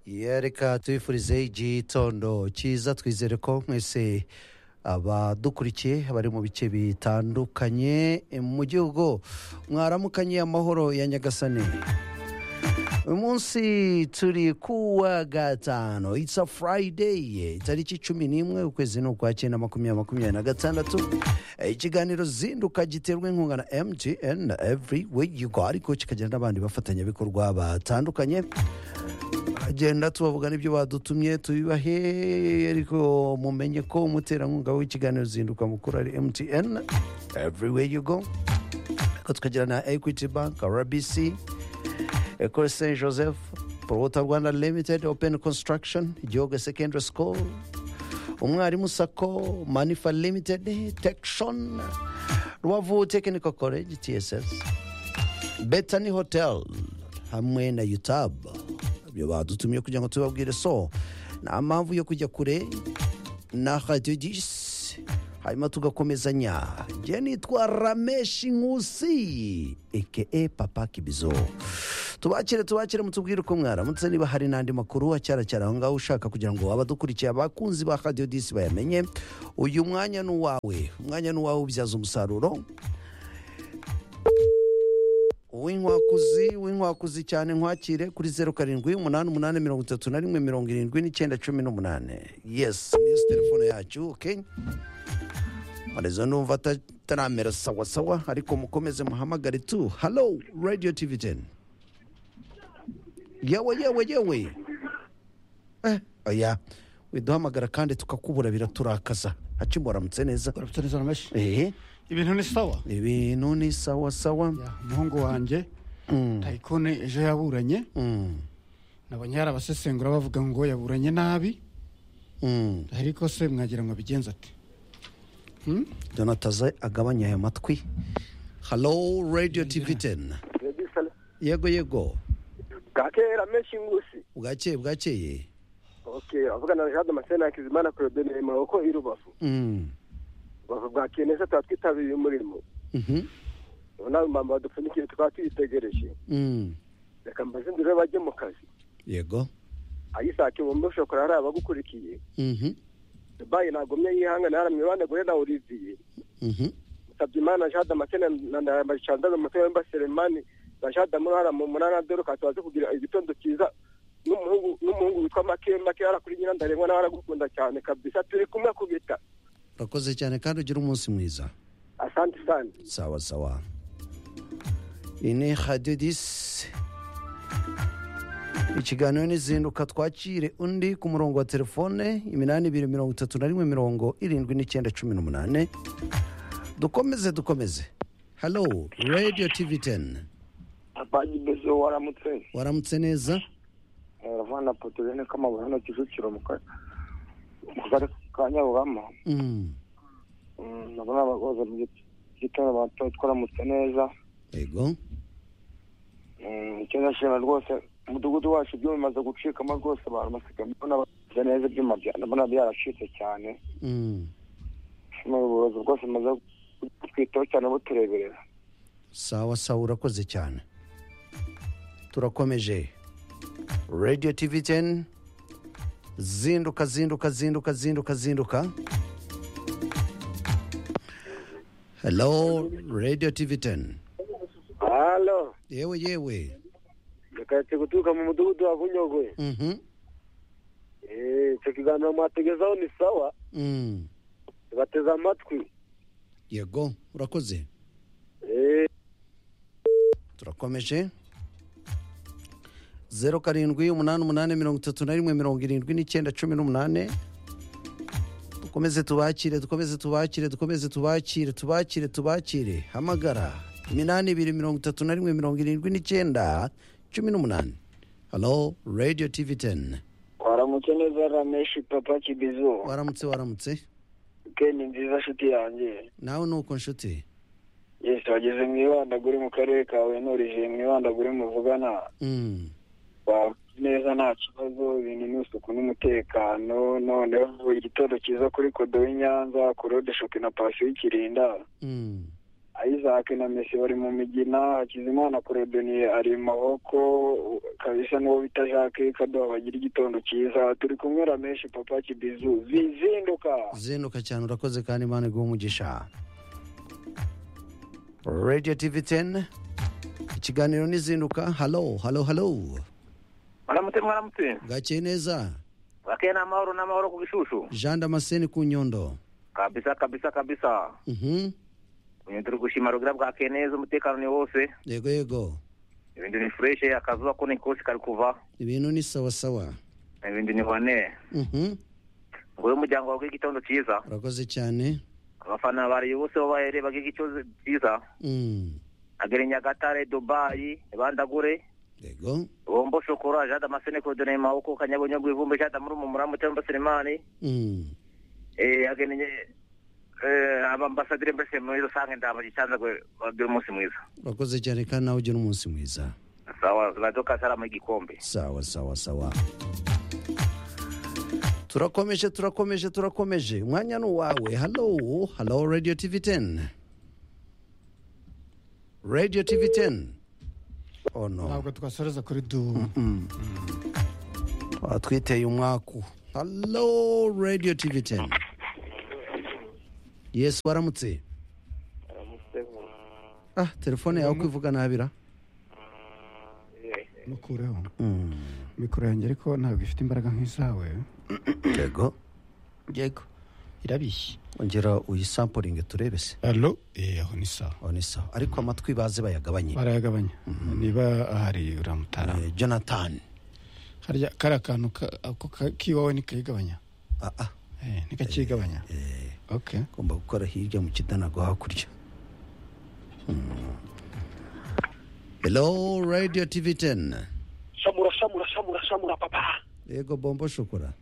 ye reka tubifurize igitondo cyiza twizere ko mwese abadukurikiye bari mu bice bitandukanye mu gihugu mwaramukanye amahoro ya nyagasani uyu munsi turi kuwa gatanu it's a friday tariki cumi n'imwe ukwezi ni ukwakira makumyabiri makumyabiri na gatandatu ikiganiro zinduka giterwa inkunga na mtn na every way you go ariko kikagira n'abandi bafatanyabikorwa batandukanye agenda tubavuga n'ibyo badutumye tubibahe ariko mumenye ko umuterankunga w'ikiganiro zinduka mukuru ari mtn every way you go ariko tukagira na equity bank rbc ekore saint joseph porota rwanda limited open construction igihugu secondary school umwarimu sako manifa limited tekshon rubavu technical college tss betani hotel hamwe na utab ibyo badutumye kugira ngo tubabwire so nta mpamvu yo kujya kure na radiyo disi hanyuma tugakomezanya njye nitwa rameshi nkusi eke papa kibizo tubakire tubakire mutubwire uko mwaramutse niba hari n'andi makuru acyaracyara aho ngaho ushaka kugira ngo abadukurikiye abakunzi ba radiyo disi bayamenye uyu mwanya ni uwawe umwanya ni uwawe ubyaza umusaruro uw'inkwakuzi uw'inkwakuzi cyane nkwakire kuri zeru karindwi umunani umunani mirongo itatu na rimwe mirongo irindwi n'icyenda cumi n'umunani yesi yesi telefone yacu oke marezo numva ataramera sawa sawa ariko mukomeze muhamagare tu halo radiyo tivi teni yewe yewe yewe eh oya widuhamagara kandi tukakubura biraturakaza hacimu waramutse neza uramutse neza ramashi ehe ibintu ni sawa ibintu ni sawa sawa Ya, umuhungu wanjye tayikone ejo yaburanye Mm, nabonye hari abasesengura bavuga ngo yaburanye nabi mm. ariko se mwagira ngo abigenze ati jonataza agabanya aya matwi halo radiyo tivi teni yego yego bwakera menshi ngusi bwakeye bwakeye okay avugana na jean damascene hakizimana claude muroko i rubavu Mm, rubavu bwakeye neza tuba twitabiriye umurimo mhm, ubu nawe mama badupfundikiye tukaba tuyitegereje mm. reka mbaze inzira bajye mu kazi yego ayisake mu mbesho kora hari abagukurikiye Mhm, dubayi ntagomye yihangana yaramye banaguhe na olivier mhm. musabye imana jean damascene na na bacanda umutobe mba selemani na jean damurara mu munani adoruka tubaze kugira igitondo cyiza n'umuhungu n'umuhungu witwa make make kuri nyirandarengwa nawe aragukunda cyane kabisa turi kumwe ku bita urakoze cyane kandi ugira umunsi mwiza asante sana sawa sawa iyi ni radiyo disi ikiganiro n'izinduka twakire undi ku murongo wa telefone iminani ibiri mirongo itatu na rimwe mirongo irindwi n'icyenda cumi n'umunani dukomeze dukomeze halo radiyo tivi teni apaji bezo waramutse waramutse neza ravana potogene k'amabuye hano kicukiro mu ka- mu kagari ka nyaburama Mm, Mm, ndabona abakozi mu gitondo bato twaramutse neza yego Mm, icyo ndashima rwose umudugudu wacu ibyuma bimaze gucikamo rwose abantu basigaye mbona bakoze neza ibyuma bya- ndabona byaracitse cyane Mm, Ndashima ubuyobozi bwose bumaze kutwitaho cyane butureberera sawa sawa urakoze cyane turakomeje radiyo tivi teni zinduka zinduka zinduka zinduka zinduka halo radiyo tivi teni halo yewe yewe reka guturuka mu mudugudu wa bunyogwe Mhm, Eh, icyo kiganiro mwategezaho ni sawa mm, tubateze amatwi yego urakoze Eh, turakomeje zeru karindwi umunani umunani mirongo itatu na rimwe mirongo irindwi n'icyenda cumi n'umunani dukomeze tubakire dukomeze tubakire dukomeze tubakire tubakire tubakire hamagara iminani ibiri mirongo itatu na rimwe mirongo irindwi n'icyenda cumi n'umunani halo radiyo tivi teni waramutse neza rameshi papa kibizo waramutse waramutse weekend nziza nshuti yanjye nawe ni uko nshuti yesi wageze mu ibandaguri mu karere kawe nurijiye mu ibandaguri muvugana Mm, wawe neza nta kibazo ibintu ni isuku n'umutekano noneho igitondo cyiza kuri kodo w'inyanza ku rode shopi na pasiyo y'ikirinda mm, isaac na messi bari mu migina hakizimana kuredoni ari mu maboko kabisa n'uwo bita jacques kaduha bagira igitondo cyiza turi kumwera menshi papa kibizu bizinduka zinduka cyane urakoze kandi imana iguha umugisha radiyo tivi teni ikiganiro n'izinduka halo halo halo mwaramutse mwaramutse bwakeye neza bakeye ni amahoro n'amahoro ku gishushu jean damascene ku nyondo kabisa kabisa kabisa Mhm. uyu turi gushima rugira bwakeye neza umutekano ni wose yego yego ibintu ni fureshe akazuba ko ni kose kari kuva ibintu ni sawasawa ibindi ni hone Mhm. ngo umuryango wawe igitondo cyiza urakoze cyane abafana bariye bose babahere bagire icyo cyiza Mm. agere nyagatare dubayi bandagure yego bombo shokora jada masene kodone maboko kanyabonyo gwivumbe jada muri mu muramu cyangwa selemani Mm. eh agenye eh abambasadire mbese muri rusange ndaba gitanza gwe bagire umunsi mwiza urakoze cyane kandi nawe ugira umunsi mwiza sawa badoka sara mu gikombe sawa sawa sawa turakomeje turakomeje turakomeje umwanya ni uwawe halo halo radio tv 10 radio tv 10 oh no ntabwo twasoreza kuri du twiteye umwaku halo radio tv 10 yes waramutse ah telefone yawe kwivuga nabira nukureho Mm, mikoro yanjye ariko ntabwo ifite imbaraga nk'izawe yego yego irabishye ongera uyisampuringe turebe se alo aho ni sawa aho ni sawa ariko amatwi baze bayagabanye barayagabanya niba ahari uramutara Eh, jonathan harya kari akantu ka- ako ka- k'iwawe ntikayigabanya ah, ah. Eh, ntikakigabanya okay ugomba gukora hirya mu kidanago hakurya Mm. hello radio tv 10 shamura shamura shamura shamura papa yego bombo shokora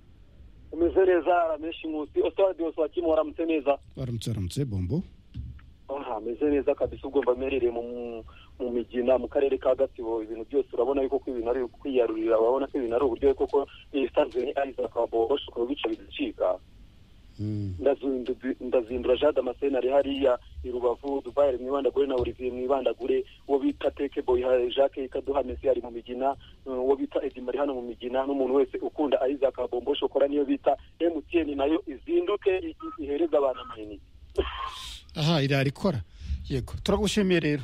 umeze neza ramenshi nkusi ositade yose wakimu waramutse neza baramutse baramutse bombo aha ameze neza kabisa ubwo mba mperereye mu mu migina mu karere ka gatsibo ibintu byose urabona yuko ko ibintu ari ukwiyarurira urabona ko ibintu ari uburyo koko ibisanzwe ni isaac wabo bashobora bica bigacika Mm. Ndazindu- ndazindura jean damascene ari hariya i rubavu dubayi ari mu ibandagure na olivier mu ibandagure uwo bita teke boy ha- jacques kaduha messi ari mu migina eh, uwo bita edimari hano mu migina n'umuntu wese ukunda isaac bombo shokora niyo bita emutiyeni nayo izinduke i- i- ihereze abantu amayinite aha irarikora yego turagushimiye rero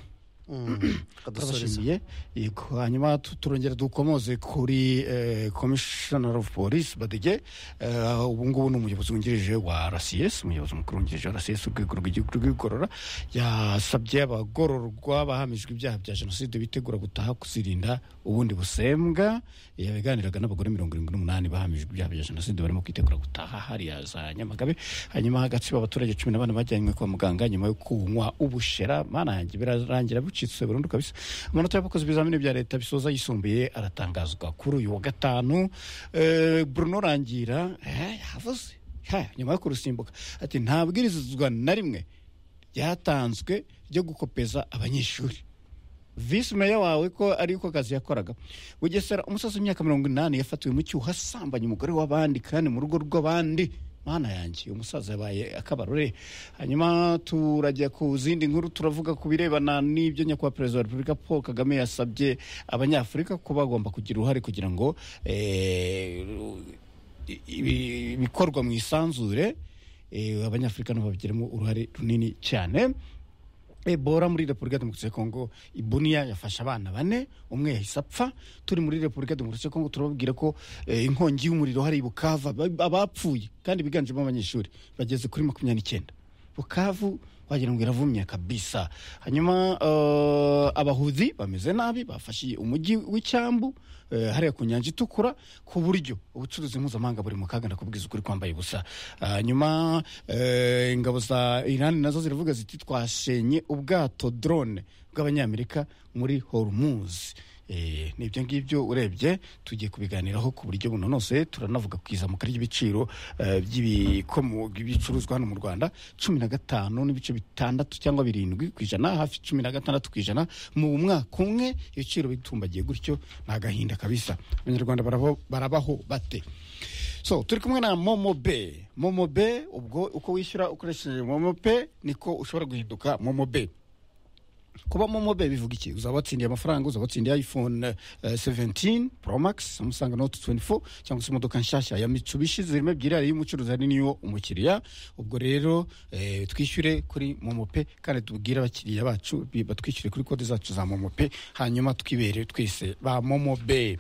Kadusoreza. turabashimiye yego hanyuma tu- turongera dukomoze kuri eh, commissioner of police badege eh, ubu ngubu ni umuyobozi wungirije wa rcs umuyobozi mukuru wungirije wa rcs urwego rw'igihugu rw'igorora yasabye abagororwa bahamijwe ibyaha bya jenoside bitegura gutaha kuzirinda ubundi busembwa yaganiraga n'abagore mirongo irindwi n'umunani bahamijwe ibyaha bya jenoside barimo kwitegura gutaha hariya za nyamagabe hanyuma hagatsibo abaturage cumi na bane bajyanywe kwa muganga nyuma yo kunywa ubushera mana yanjye birarangira bucitse burundu kabisa amanota y'abakozi ibizamini bya leta bisoza yisumbuye aratangazwa kuri uyu wa gatanu Eh, bruno rangira eh, yavuze Ha, nyuma yo kurusimbuka ati nta bwirizwa na rimwe ryatanzwe ryo gukopeza abanyeshuri visi meya wawe ko ariko akazi yakoraga bugesera umusaza w'imyaka mirongo inani yafatiwe mu cyuho asambanya umugore w'abandi kandi mu rugo rw'abandi mana yanjye uyu musaza yabaye akabarore hanyuma turajya ku zindi nkuru turavuga ku birebana n'ibyo nyakubahwa perezida wa repubulika paul kagame yasabye abanyafurika ko bagomba kugira uruhare kugira ngo eh, i- ibi- ibikorwa mu isanzure eh, abanyafurika nabo babigiramo uruhare runini cyane ebola muri repubulika demokarasi ya kongo ibuniya yafashe abana bane umwe yahise apfa turi muri repubulika demokarasi ya kongo turababwira ko eh, inkongi y'umuriro hari i bukava ba- abapfuye kandi biganjemo abanyeshuri bageze kuri makumyabiri n'icyenda bukavu wagira ngo iravumya kabisa hanyuma eh, abahuzi bameze nabi bafashe umujyi w'icyambu eh, hariya ku nyanja itukura ku buryo ubucuruzi mpuzamahanga buri mu kaga ndakubwiza ukuri kwambaye ubusa hanyuma eh, ingabo za irani nazo ziravuga ziti twashenye ubwato drone bw'abanyamerika muri hormuz Eh, ni ibyo ngibyo urebye tugiye kubiganiraho ku buryo bunonosoye turanavuga ku izamuka ry'ibiciro eh, by'ibikomo- by'ibicuruzwa hano mu rwanda cumi na gatanu n'ibice bitandatu cyangwa birindwi ku ijana hafi cumi na gatandatu ku ijana mu mwaka umwe ibiciro bitumbagiye gutyo ni agahinda kabisa abanyarwanda barabo- barabaho bate so turi kumwe na momo be momo be ubwo uko wishyura ukoresheje momo pe niko ushobora guhinduka momo be kuba momo be bivuga iki uzaba watsindiye amafaranga uzaba watsindiye iphone seventini pro max umusanga note tuwenti fo cyangwa se imodoka nshyashya ya mitsubishi zirimo ebyiri hari iy'umucuruzi hari n'iyo umukiriya ubwo rero eh, twishyure kuri momo pe kandi tubwire abakiriya bacu bi- batwishyure kuri kode zacu za momo pe hanyuma twibere twese ba momo be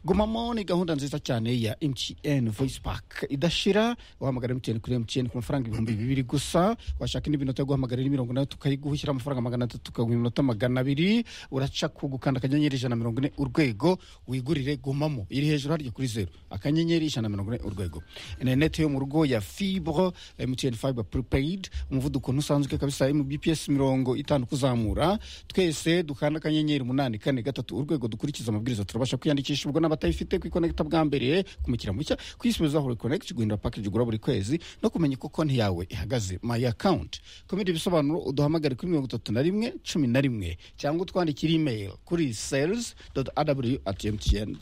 gumamo ni gahunda nziza cyane ya mtn voice pack idashira wahamagara mtn kuri mtn ku mafaranga ibihumbi bibiri gusa washaka indi minota yo guhamagarira mirongo ine tukayiguha ushyira amafaranga magana atatu ukaguha iminota magana abiri uraca ku gukanda akanyenyeri ijana na mirongo ine urwego wigurire gumamo iri hejuru harya kuri zeru akanyenyeri ijana na mirongo ine urwego interineti yo mu rugo ya fibre mtn fibre prepaid umuvuduko ntusanzwe kabisa mu bps mirongo itanu kuzamura twese dukanda akanyenyeri umunani kane gatatu urwego dukurikiza amabwiriza turabasha kwiyandikisha ubwo n'abatayifite kwikonekita bwa mbere kumukira mushya kwisubiza hore connect guhindura package ugura buri kwezi no kumenya uko konti yawe ihagaze my account ku bindi bisobanuro uduhamagare kuri mirongo itatu na rimwe cumi na rimwe cyangwa utwandikire email kuri sales aw at mtn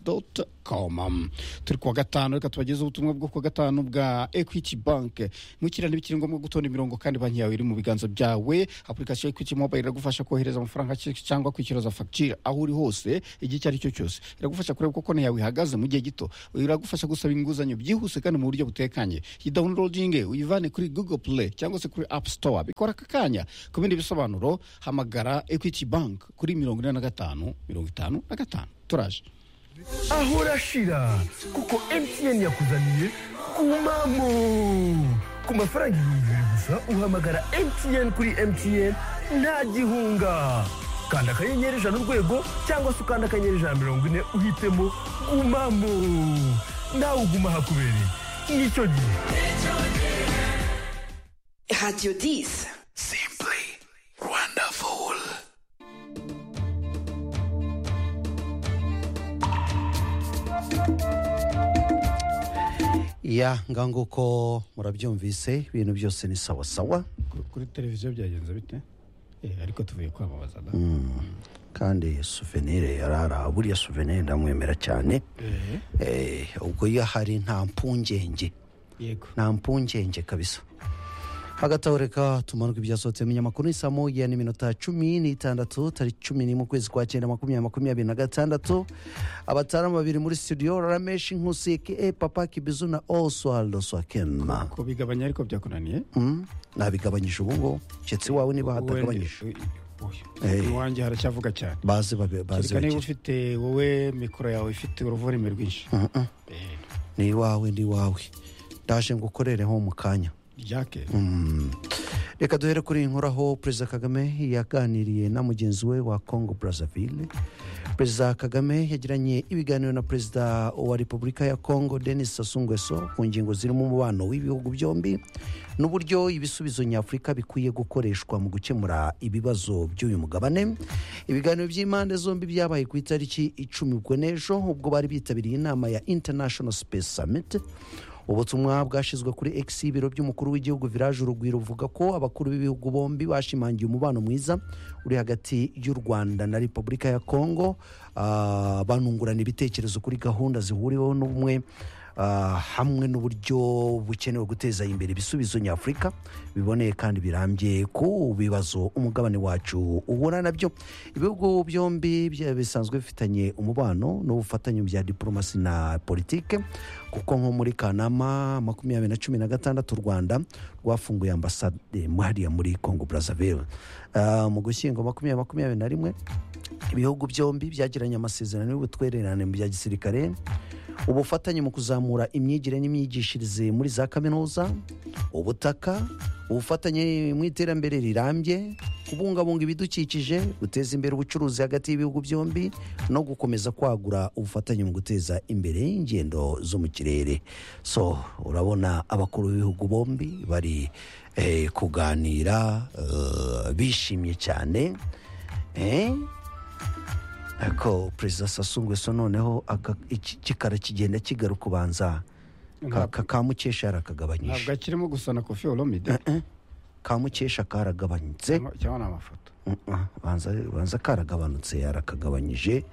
com turi kuwa gatanu reka tubageze ubutumwa bwo kuwa gatanu bwa equity bank mukira ntibikiri ngombwa gutonda imirongo kandi banki yawe iri mu biganza byawe application ya equity mobile iragufasha kohereza amafaranga ki- cyangwa kwishyuza fagitire aho uri hose igihe icyo ari cyo cyose iragufasha kureba uko konti yawe ihagaze mu gihe gito iragufasha gusaba inguzanyo byihuse kandi mu buryo butekanye iyi downloading uyivane kuri google play cyangwa se kuri app store bikora aka kanya ku bindi bisobanuro hamagara equity bank kuri mirongo ine na gatanu mirongo itanu na gatanu turaje aho urashira kuko mtn yakuzaniye kumamo ku mafaranga ibihumbi bibiri gusa uhamagara mtn kuri mtn nta gihunga kanda akanyenyeri ijana urwego cyangwa se ukanda akanyenyeri ijana mirongo ine uhitemo gumamo nawe uguma hakubereye nicyo gihe Radio 10. ya ngaho nguko murabyumvise ibintu byose ni sawa sawa kuri televiziyo byagenze bite Eh, ariko tuvuye kwamamaza da kandi suvenire yarara buriya suvenire ndamwemera cyane Eh, ubwo iyo ahari nta mpungenge yego nta mpungenge kabisa hagati aho reka tumanuke ibyasohotse mu nyamakuru ni saa moya n'iminota cumi n'itandatu tariki cumi n'imwe ukwezi kwa cyenda makumyabiri makumyabiri na gatandatu abatamu babiri muri studio ramesh nkusi ke papa kibizu na oswaldo swakenma kubigabanya ariko byakunaniye Mm, nabigabanyije ubu ngubu keretse iwawe niba hatagabanyije Eh. iwanjye haracyavuga cyane baze babe- baze kereka niba bagire ufite wowe mikoro yawe ifite uruvoreme rwinshi Eh, ni iwawe ni iwawe ndaje ngo ukorereho mu kanya ryake Mm. reka duhere kuri iyi nkuru aho perezida kagame yaganiriye na mugenzi we wa congo brazzaville perezida kagame yagiranye ibiganiro na perezida wa repubulika ya congo denis sasungweso ku ngingo zirimo umubano w'ibihugu byombi n'uburyo ibisubizo nyafurika bikwiye gukoreshwa mu gukemura ibibazo by'uyu mugabane ibiganiro by'impande zombi byabaye ku itariki icumi ubwo n'ejo ubwo bari bitabiriye inama ya international space summit ubutumwa bwashyizwe kuri x ibiro by'umukuru w'igihugu viraje urugwiro buvuga ko abakuru b'ibihugu bombi bashimangiye umubano mwiza uri hagati y'u rwanda na repubulika ya kongo Ah, banungurana ibitekerezo kuri gahunda zihuriweho n'ubumwe ah, hamwe n'uburyo bukenewe guteza imbere ibisubizo nyafurika biboneye kandi birambye ku bibazo umugabane wacu uhura nabyo ibihugu byombi bya- bisanzwe bifitanye umubano n'ubufatanye mu bya diporomasi na politike kuko nko muri kanama makumyabiri na cumi na gatandatu u rwanda rwafunguye ambasade hariya muri congo brazzaville Ah, mu gushyingo makumyabiri makumyabiri na rimwe ibihugu byombi byagiranye amasezerano y'ubutwererane mu bya gisirikare ubufatanye mu kuzamura imyigire n'imyigishirize muri za kaminuza ubutaka ubufatanye mu iterambere rirambye kubungabunga ibidukikije guteza imbere ubucuruzi hagati y'ibihugu byombi no gukomeza kwagura ubufatanye mu guteza imbere ingendo zo mu kirere so urabona abakuru b'ibihugu bombi bari eh, kuganira eh, bishimye cyane eh? ariko perezida sasungweso noneho aka- iki- kikara kigenda kigaruka ubanza ka- ka- ka mukesha ntabwo yarakagabanyije akirimo gusa na kofi olomide ka mukesha karagabanutse cyangwa cyangwa ni amafoto Mm, ah, banza banza karagabanutse yarakagabanyije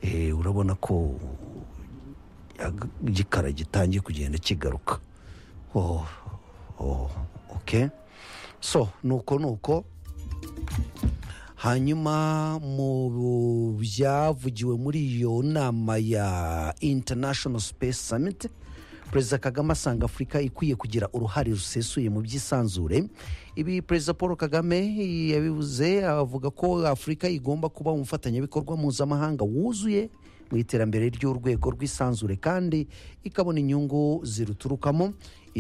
Eh, urabona ko aga- igikara gitangiye kugenda kigaruka Oh, oh, ok so nuko nuko hanyuma mu byavugiwe muri iyo nama ya international space summit perezida kagame asanga afurika ikwiye kugira uruhare rusesuye mu by'isanzure ibi perezida paul kagame yabivuze avuga ko afurika igomba kuba umufatanyabikorwa mpuzamahanga wuzuye mu iterambere ry'urwego rw'isanzure kandi ikabona inyungu ziruturukamo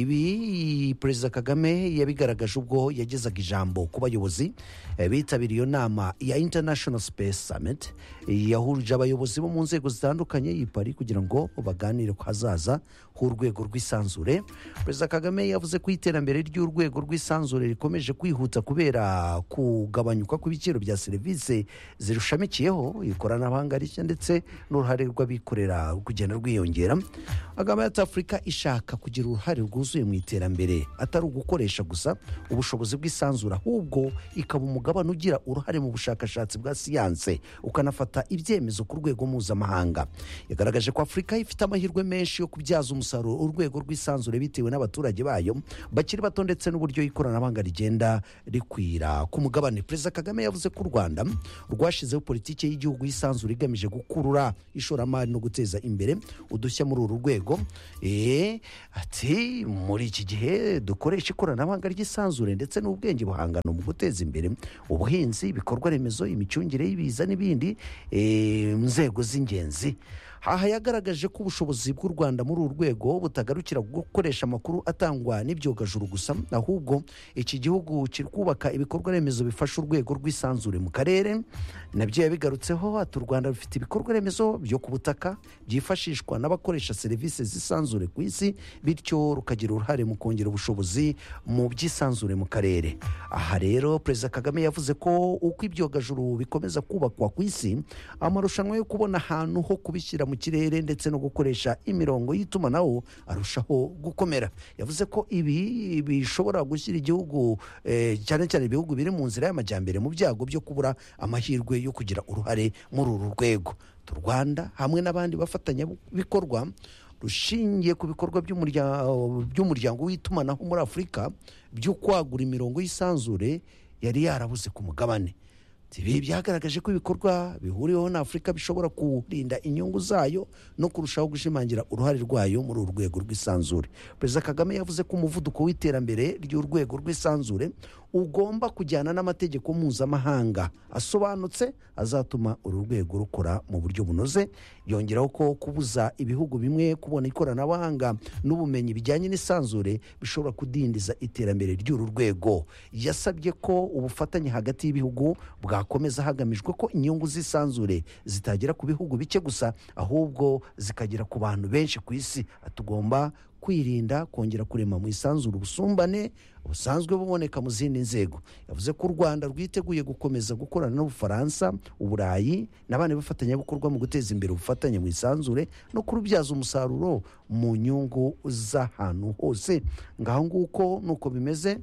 ibi perezida kagame yabigaragaje ubwo yagezaga ijambo ku bayobozi eh, bitabiriye iyo nama ya international space summit yahurije abayobozi bo mu nzego zitandukanye iyi pari kugira ngo baganire ku hazaza h'urwego rw'isanzure perezida kagame yavuze ko iterambere ry'urwego rw'isanzure rikomeje kwihuta kubera kugabanyuka kw'ibiciro bya serivisi zirushamikiyeho ikoranabuhanga rishya ndetse n'uruhare rw'abikorera kugenda rwiyongera agaba ati afurika ishaka kugira uruhare rwuzuye mu iterambere atari ugukoresha gusa ubushobozi bw'isanzura ahubwo ikaba umugabane ugira uruhare mu bushakashatsi bwa siyanse ukanafata ibyemezo ku rwego mpuzamahanga yagaragaje ko afurika ifite amahirwe menshi yo kubyaza umusaruro urwego rw'isanzure bitewe n'abaturage bayo bakiri bato ndetse n'uburyo ikoranabuhanga rigenda rikwira ku mugabane perezida kagame yavuze ko u rwanda rwashyizeho politiki y'igihugu y'isanzure igamije gukurura ishoramari no guteza imbere udushya muri uru rwego Eh, ati muri iki gihe dukoresha ikoranabuhanga ry'isanzure ndetse n'ubwenge buhangano mu guteza imbere ubuhinzi ibikorwa remezo imicungire y'ibiza n'ibindi eh, nzego z'ingenzi aha yagaragaje ko ubushobozi bw'u rwanda muri uru rwego butagarukira gukoresha amakuru atangwa n'ibyogajuru gusa ahubwo iki gihugu kiri kubaka ibikorwa remezo bifasha urwego rw'isanzure mu karere nabyo yabigarutseho ati u rwanda rufite ibikorwa remezo byo ku butaka byifashishwa n'abakoresha serivisi z'isanzure ku isi bityo rukagira uruhare mu kongera ubushobozi mu by'isanzure mu karere aha rero perezida kagame yavuze ko uko ibyogajuru bikomeza kubakwa ku isi amarushanwa yo kubona ahantu ho kubishyira mu kirere ndetse no gukoresha imirongo y'itumanaho arushaho gukomera yavuze ko ibi bishobora gushyira igihugu eh, cyane cyane ibihugu biri mu nzira y'amajyambere mu byago byo kubura amahirwe yo kugira uruhare muri uru rwego Tu rwanda hamwe n'abandi bafatanyabikorwa rushingiye ku bikorwa by'umurya- by'umuryango w'itumanaho muri afurika byo kwagura imirongo y'isanzure yari yarabuze ku mugabane ibi byagaragaje ko ibikorwa bihuriweho na afurika bishobora kurinda inyungu zayo no kurushaho gushimangira uruhare rwayo muri uru rwego rw'isanzure perezida kagame yavuze ko umuvuduko w'iterambere ry'urwego rw'isanzure ugomba kujyana n'amategeko mpuzamahanga asobanutse azatuma uru rwego rukora mu buryo bunoze yongeraho ko kubuza ibihugu bimwe kubona ikoranabuhanga n'ubumenyi bijyanye n'isanzure bishobora kudindiza iterambere ry'uru rwego yasabye ko ubufatanye hagati y'ibihugu bwakomeza hagamijwe ko inyungu z'isanzure zitagera ku bihugu bike gusa ahubwo zikagera ku bantu benshi ku isi tugomba kwirinda kongera kurema mu isanzure ubusumbane busanzwe buboneka mu zindi nzego yavuze ko u rwanda rwiteguye gukomeza gukorana n'ubufaransa uburayi n'abandi bafatanyabikorwa mu guteza imbere ubufatanye mu isanzure no kurubyaza umusaruro mu nyungu z'ahantu hose ngaho nguko nuko bimeze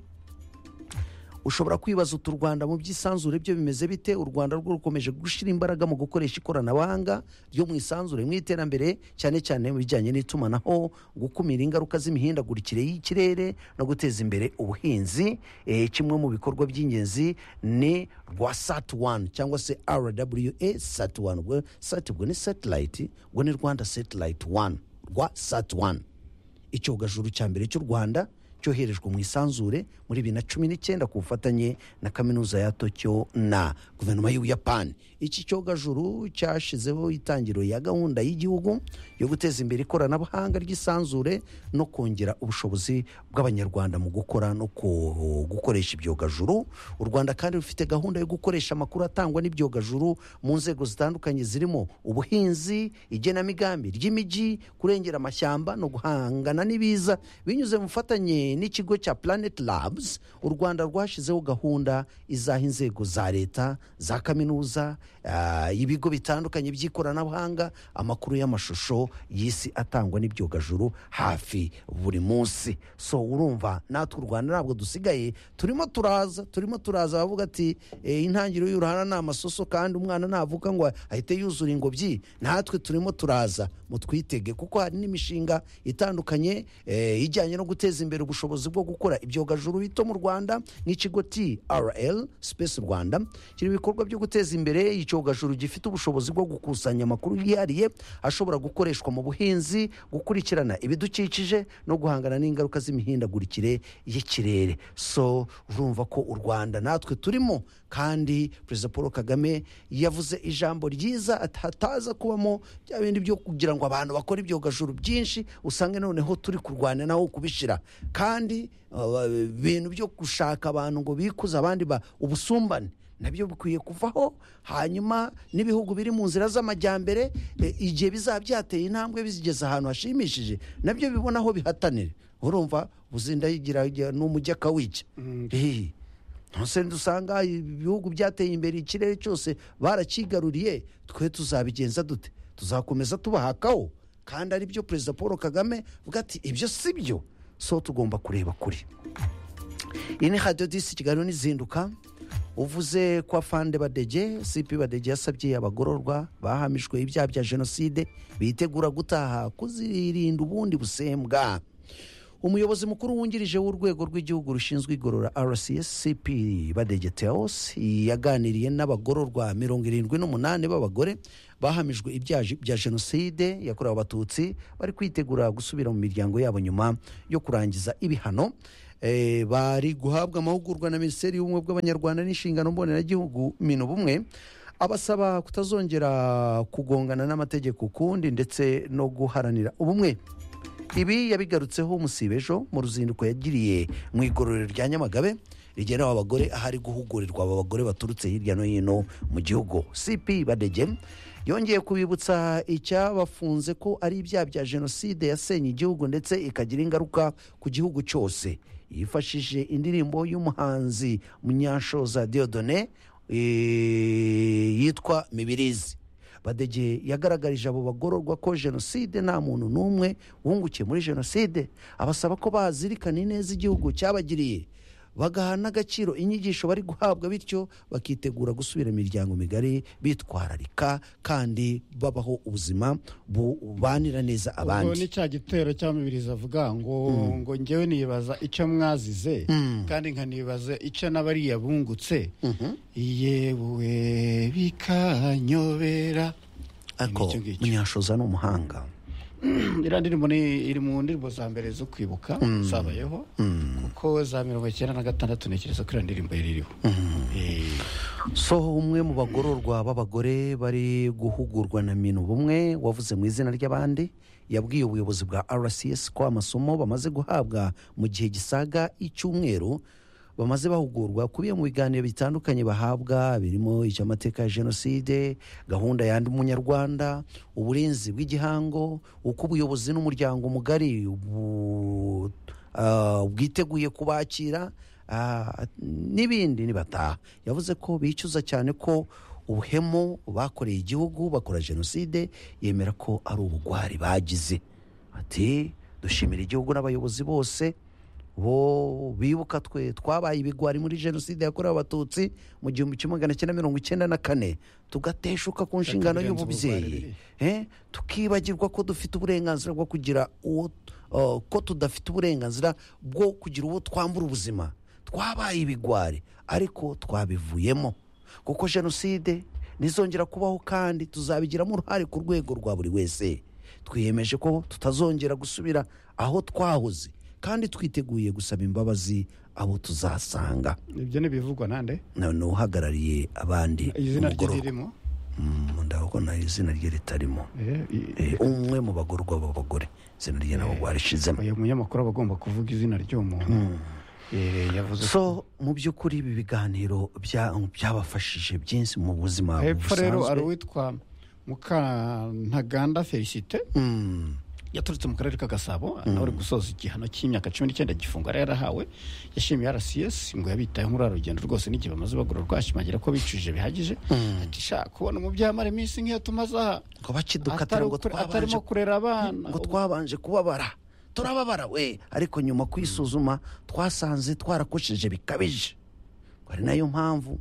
ushobora kwibaza uti u rwanda mu by'isanzure byo bimeze bite u rwanda rwo rukomeje gushyira imbaraga mu gukoresha ikoranabuhanga ryo mu isanzure mu iterambere cyane cyane mu bijyanye n'itumanaho gukumira ingaruka z'imihindagurikire y'ikirere no guteza imbere ubuhinzi Eh, kimwe mu bikorwa by'ingenzi ni rwa sat one cyangwa se rwa sat one ubwo sat ubwo ni satellite ubwo ni rwanda satellite one rwa sat one icyogajuru cya mbere cy'u rwanda cyoherejwe mu isanzure muri bibiri na cumi n'icyenda ku bufatanye na kaminuza ya tokyo na guverinoma y'ubuyapani iki cyogajuru cyashyizeho itangiro ya gahunda y'igihugu yo guteza imbere ikoranabuhanga ry'isanzure no kongera ubushobozi bw'abanyarwanda mu gukora no ku- gukoresha ibyogajuru u rwanda kandi rufite gahunda yo gukoresha amakuru atangwa n'ibyogajuru mu nzego zitandukanye zirimo ubuhinzi igenamigambi ry'imijyi kurengera amashyamba no guhangana n'ibiza binyuze mu bufatanye n'ikigo cya planet labs u rwanda rwashyizeho gahunda izaha inzego za leta za kaminuza ah, ibigo bitandukanye by'ikoranabuhanga amakuru y'amashusho y'isi atangwa n'ibyogajuru hafi buri munsi so urumva natwe u rwanda ntabwo dusigaye turimo turaza turimo turaza bavuga ati "Eh, intangiriro y'uruhara ni amasoso kandi umwana navuga ngo ahite yuzura ingobyi natwe turimo turaza mutwitege kuko hari n'imishinga itandukanye eh, ijyanye no guteza imbere ubushobozi ubushobozi bwo gukora ibyogajuru bito mu rwanda n'ikigo trl space rwanda kiri mu bikorwa byo guteza imbere icyogajuru gifite ubushobozi bwo gukusanya amakuru yihariye ashobora gukoreshwa mu buhinzi gukurikirana ibidukikije no guhangana n'ingaruka z'imihindagurikire y'ikirere so urumva ko u rwanda natwe turimo kandi perezida paul kagame yavuze ijambo ryiza ati hataza kubamo bya bindi byo kugira ngo abantu bakore ibyogajuru byinshi usange noneho turi kurwana naho kubishyira kandi uh, ibintu byo gushaka abantu ngo bikuze abandi ba ubusumbane nabyo bikwiye kuvaho hanyuma n'ibihugu biri mu nzira z'amajyambere eh, igihe bizaba byateye intambwe bizigeze ahantu hashimishije nabyo bibona aho bihatanira urumva ubuzinda yigira n'umujyi akawijya Ehe. ntose dusanga ibihugu byateye imbere ikirere cyose barakigaruriye twe tuzabigenza dute tuzakomeza tubahakaho kandi ari byo perezida paul kagame avuga ati ibyo si byo so tugomba kureba kure iyi ni radiyo disi kiganiro n'izinduka uvuze kwa fande badege sipi badege yasabye abagororwa bahamijwe ibyaha bya jenoside bitegura gutaha kuzirinda ubundi busembwa umuyobozi mukuru wungirije w'urwego rw'igihugu rushinzwe igorora rcscp badege teos yaganiriye n'abagororwa mirongo irindwi n'umunani b'abagore bahamijwe ibyaha bya jenoside yakorewe abatutsi bari kwitegura gusubira mu miryango yabo nyuma yo kurangiza ibihano Eh, bari guhabwa amahugurwa na minisiteri y'ubumwe bw'abanyarwanda n'inshingano mboneragihugu minubumwe abasaba kutazongera kugongana n'amategeko ukundi ndetse no guharanira ubumwe ibi yabigarutseho umusibejo mu ruzinduko yagiriye mu igororero rya nyamagabe rigenewe abagore ahari guhugurirwa aba bagore baturutse hirya no hino mu gihugu cp badege yongeye kubibutsa icyabafunze ko ari ibyaha bya jenoside yasenye igihugu ndetse ikagira ingaruka ku gihugu cyose yifashishije indirimbo y'umuhanzi munyashoza diodone eh, yitwa mibirizi badege yagaragarije abo bagororwa ko jenoside nta muntu n'umwe wungukiye muri jenoside abasaba ko bazirikana ineza igihugu cyabagiriye bagaha n'agaciro inyigisho bari guhabwa bityo bakitegura gusubira imiryango migari bitwararika kandi babaho ubuzima bubanira neza ubwo ni abandi cya gitero cya mibirizi avuga ngo ngo ngewe nibaza icyo mwazize kandi nkanibaza icyo n'abariya bungutse yewe bikanyobera ariko Ni icyo ngicyo. munyashoza ni umuhanga iriya ndirimbo ni- iri mu ndirimbo za mbere zo kwibuka zabayeho kuko za mirongo icyenda na gatandatu ntekereza ko iriya ndirimbo yari iriho Eh, so umwe mu bagororwa b'abagore bari guhugurwa na minu bumwe wavuze mu izina ry'abandi yabwiye ubuyobozi bwa rcs ko amasomo bamaze guhabwa mu gihe gisaga icyumweru bamaze bahugurwa kubiye mu biganiro bitandukanye bahabwa birimo icy'amateka ya jenoside gahunda ya ndi munyarwanda uburinzi bw'igihango uko ubuyobozi n'umuryango mugari bu- ah, bwiteguye kubakira Ah, n'ibindi nibataha yavuze ko bicuza cyane ko ubuhemu bakoreye igihugu bakora jenoside yemera ko ari ubugwari bagize ati dushimira igihugu n'abayobozi bose bo bibuka twe twabaye ibigwari muri jenoside yakorewe abatutsi mu gihumbi kimwe magana cyenda mirongo icyenda na kane tugateshuka ku nshingano birenze y'ububyeyi ubugwari. Eh, tukibagirwa ko dufite uburenganzira bwo kugira uwo uh, ko tudafite uburenganzira bwo kugira uwo twambura ubuzima twabaye ibigwari ariko twabivuyemo kuko jenoside ntizongera kubaho kandi tuzabigiramo uruhare ku rwego rwa buri wese twiyemeje ko tutazongera gusubira aho twahoze kandi twiteguye gusaba imbabazi abo tuzasanga ibyo ntibivugwa nande Na- ni uhagarariye abandi izina rye umugororwa. ririmo Mm, ndabona izina rye ritarimo Eh, i- Eh, umwe mu bagororwa b'abagore izina rye nabo rwarishizemo uyu munyamakuru aba agomba kuvuga izina ry'uwo muntu Eh, yavuze ko so mu by'ukuri ibi biganiro bya- byabafashije byinshi mu buzima hepfo rero hari busanzwe uwitwa mukantaganda felicite Mm, yaturutse mu karere ka gasabo nawe uri gusoza igihano cy'imyaka cumi n'icyenda gifungo yari yarahawe yashimiye rcs ngo yabitayeho muri uru rugendo rwose n'igihe bamaze bagororwa ashimangira ko bicujije bihagije ati "Sha, kubona umubyeyi amara iminsi nk'iyo tumaze aha ngo bakidukatira atari ngo ukure- twabanje atarimo kurera abana ngo twabanje kubabara turababara we ariko nyuma kwisuzuma twasanze twarakosheje bikabije Ngo ari nayo mpamvu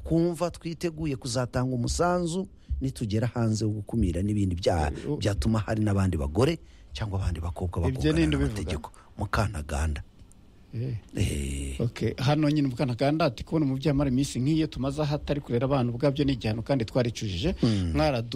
twumva twiteguye kuzatanga umusanzu nitugera hanze wo gukumira n'ibindi byaha Eh, o- byatuma hari n'abandi bagore cyangwa abandi Ibyo bakobwa ni bakungana nde ubivuga? n'amategeko mukantaganda Eh. Eh, Okay. hano nyine ubwanakanda ati kubona umubyeyi amara iminsi nk'iyo tumaze aha atari kurera abana ubwabyo ni igihano kandi twaricujije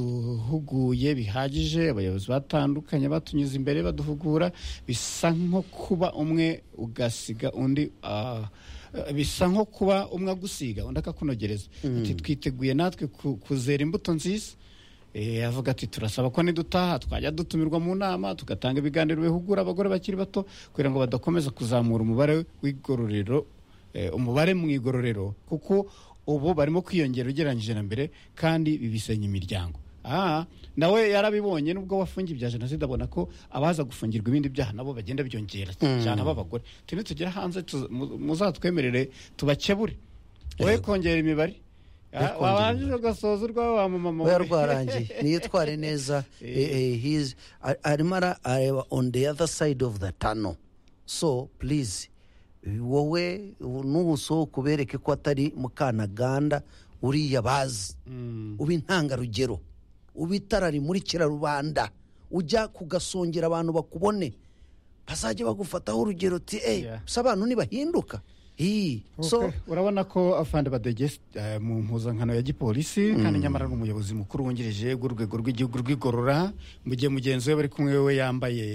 mwaraduhuguye bihagije abayobozi batandukanye batunyuze imbere baduhugura bisa nko kuba umwe ugasiga undi ah, eh, bisa nko kuba umwe agusiga undi akakunogereza ati twiteguye natwe ku- kuzera imbuto nziza Eh, avuga ati turasaba ko nidutaha twajya dutumirwa mu nama tugatanga ibiganiro bihugura abagore bakiri bato kugira ngo badakomeza kuzamura umubare w'igororero eh, umubare mu igororero kuko ubu barimo kwiyongera ugereranyije na mbere kandi bibisenya imiryango Ah, nawe yarabibonye nubwo wafungiye ibya jenoside abona ko abaza gufungirwa ibindi byaha nabo bagenda byongera cyane ab'abagore tuni tugere hanze tuza- mu- muzatwemerere tubakebure wowe kongera imibare Ah, kongera wabanjije ugasoza urwawe wa mumama wawe. we yarwarangiye niyitware neza Eh, eh, he's- a- arimo ara- areba on the other side of the tunnel so please wowe n'ubuso kubereke ko atari mukanaganda uriya bazi uba intangarugero uba itara rimurikira rubanda ujya kugasongera abantu bakubone bazajya bagufataho urugero uti eee Yeah. gusa abantu ntibahinduka Hii. so Okay, urabona ko afande badege eh, mu mpuzankano ya gipolisi kandi nyamara ni umuyobozi mukuru wungirije w'urwego rw'igihugu rw'igorora mu gihe mugenzi we bari kumwe we yambaye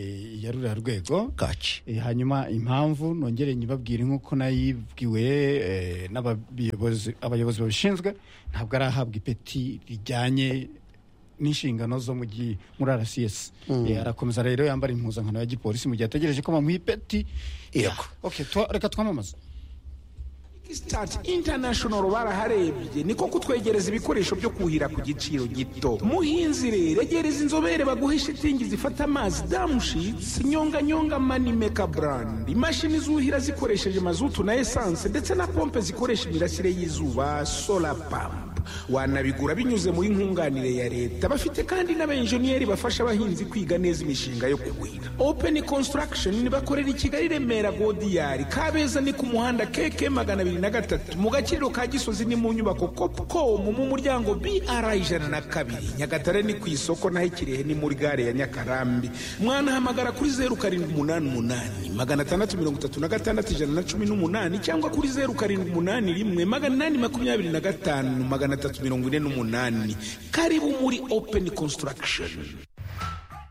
ya ruriya rwego kaci Eh, hanyuma impamvu nongere nyibabwire nk'uko nayibwiwe eh, n'abayobozi abayobozi babishinzwe ntabwo arahabwa ipeti rijyanye n'inshingano zo mu gi- muri rcs Eh, arakomeza rero yambara impuzankano ya gipolisi mu gihe ategereje ko bamuha ipeti Yego. Okay, twa- reka twamamaze Start International baraharebye niko kutwegereza ibikoresho byo kuhira ku giciro gito muhinzi rero regereza inzobere baguhe shitingi zifata amazi damushits nyonganyonga manimeka brand imashini zuhira zikoresheje mazutu na esanse ndetse na pompe zikoresha imirasire y'izuba solar pump wanabigura binyuze muri nkunganire ya leta bafite kandi n'abenjeniyeri bafasha abahinzi kwiga neza imishinga yo kuhira open construction bakorera i kigali remera godiyari kabeza ni ku muhanda keke magana abiri na gatatu mu gaciro ka gisozi ni mu nyubako copcom mu muryango br ijana na kabiri nyagatare ni ku isoko naho ikirehe ni muri gare ya nyakarambi mwanahamagara kuri zeru karindwi umunani umunani magana atandatu mirongo itatu na gatandatu ijana na cumi n'umunani cyangwa kuri zeru karindwi umunani rimwe magana inani makumyabiri na gatanu magana atatu mirongo ine n'umunani karibu muri open construction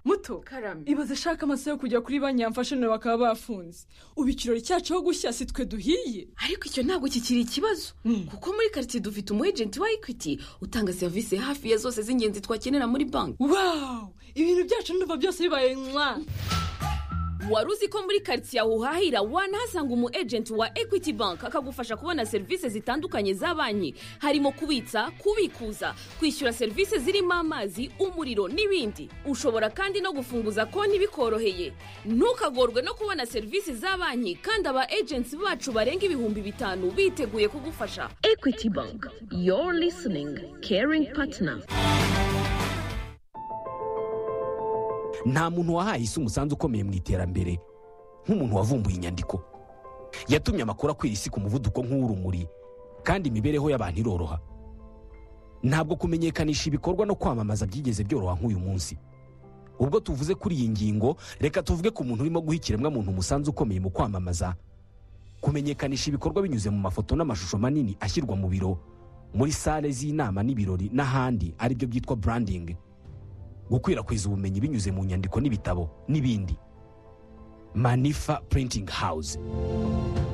muto karame ibaze ashaka amasaha yo kujya kuri banki yamfashe nawe bakaba bafunze ubu ikirori cyacu aho gushya si twe duhiye ariko icyo ntabwo kikiri ikibazo kuko muri karitsiye dufite umu ejenti wa ekwiti utanga serivisi hafi ya zose z'ingenzi twakenera muri banki wawu ibintu byacu ndumva byose bibaye mwa wari uzi ko muri karitsiye aho uhahira wanahasanga umu ejenti wa ekwiti banki akagufasha kubona serivisi zitandukanye za banki harimo kubitsa kubikuza kwishyura serivisi zirimo amazi umuriro n'ibindi ushobora kandi no gufunguza konti bikoroheye ntukagorwe no kubona serivisi za banki kandi aba ejenti bacu barenga ibihumbi bitanu biteguye kugufasha ekwiti banki yoru lisiningi keringi patina nta muntu wahaye isi umusanzu ukomeye mu iterambere nk'umuntu wavumbuye inyandiko yatumye amakuru akwira isi ku muvuduko nk'uw'urumuri kandi imibereho y'abantu iroroha ntabwo kumenyekanisha ibikorwa no kwamamaza byigeze byoroha nk'uyu munsi ubwo tuvuze kuri iyi ngingo reka tuvuge ku muntu urimo guha ikiremwamuntu umusanzu ukomeye mu kwamamaza kumenyekanisha ibikorwa binyuze mu mafoto n'amashusho manini ashyirwa mu biro muri sale z'inama n'ibirori n'ahandi aribyo byitwa branding gukwirakwiza ubumenyi binyuze mu nyandiko n'ibitabo n'ibindi manifa printing house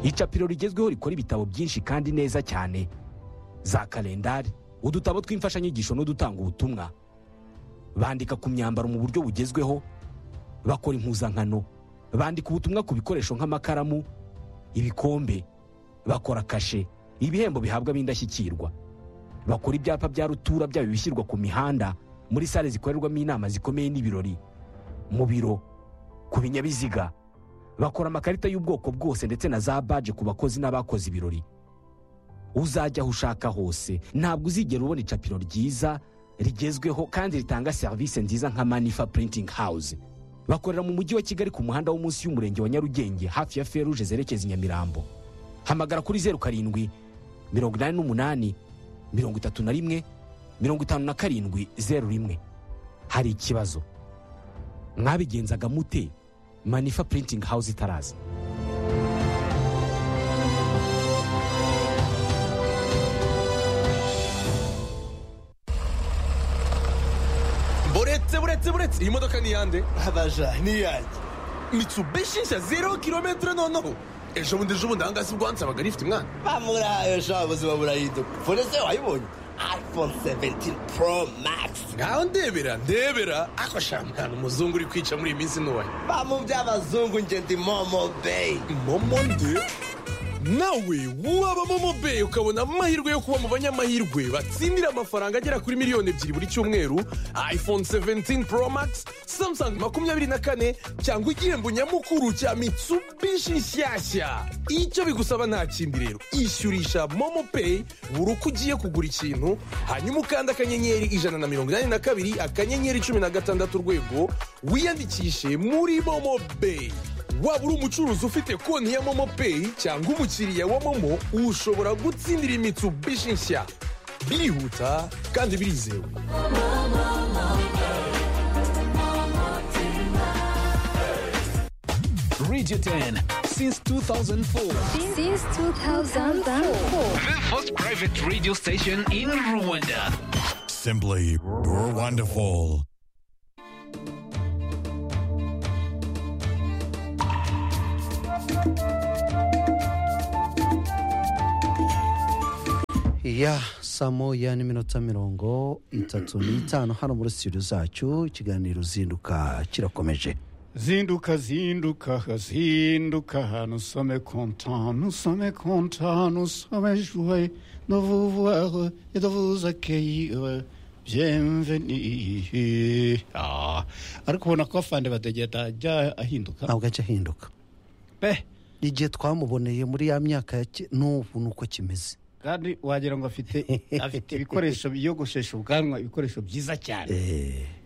icapiro rigezweho rikora ibitabo byinshi kandi neza cyane za kalendari udutabo tw'imfashanyigisho n'udutanga ubutumwa bandika ku myambaro mu buryo bugezweho bakora impuzankano bandika ubutumwa ku bikoresho nk'amakaramu ibikombe bakora kashe ibihembo bihabwa b'indashyikirwa bakora ibyapa bya rutura byaba ibishyirwa ku mihanda muri sale zikorerwamo inama zikomeye n'ibirori mu biro ku binyabiziga bakora amakarita y'ubwoko bwose ndetse na za baje ku bakozi n'abakoze ibirori uzajya aho ushaka hose ntabwo uzigera ubona icapiro ryiza rigezweho kandi ritanga serivisi nziza nka manifa printing house bakorera mu mujyi wa kigali ku muhanda wo munsi y'umurenge wa nyarugenge hafi ya feruje zerekeza i nyamirambo hamagara kuri zeru karindwi mirongo inani n'umunani mirongo itatu na rimwe mirongo itanu na karindwi zeru rimwe hari ikibazo mwabigenzaga mute manifa printing house itaraza uretse buretse iyi modoka ni iyande abaja ni iyanjye mitsubishi nshya zero kilometero noneho ejo bundi ejo bundi ahangaha si bwo hansabaga rifite umwana bamurahaye sha buzima burahinduka fone se wayibonye iphone 17 pro max ngaho ndebera ndebera ako sha mwana umuzungu uri kwica muri iyi minsi ntoya bamu by'abazungu nje ndi momo bay momo nde nawe waba momo bay ukabona amahirwe yo kuba mu banyamahirwe batsindira amafaranga agera kuri miliyoni ebyiri buri cyumweru iphone 17 pro max samsung makumyabiri na kane cyangwa igihembo nyamukuru cya mitsubishi nshyashya icyo bigusaba nta kindi rero ishyurisha momo pay buri uko ugiye kugura ikintu hanyuma ukanda akanyenyeri ijana na mirongo inani na kabiri akanyenyeri cumi na gatandatu urwego wiyandikishe muri momo bay waba uri umucuruzi ufite konti ya momo peyi cyangwa umukiriya wa momo ushobora gutsindira imitsubishi nshya birihuta kandi birizewe Radio 10 since 2004. Since 2004. The first private radio station in Rwanda. Simply wonderful. ya saa moya n'iminota mirongo itatu n'itanu hano muri studio zacu ikiganiro zinduka kirakomeje zinduka zinduka zinduka nusome konta nusome konta nusome juwe novuvuwe idovuza keyiwe byemveni Ah, ariko ubona ko afande badegeta ajya ahinduka ntabwo ajya ahinduka pe igihe twamuboneye muri ya myaka ya ki- n'ubu ni uko kimeze kandi wagira ngo afite afite ibikoresho biyogoshesha ubwanwa ibikoresho byiza cyane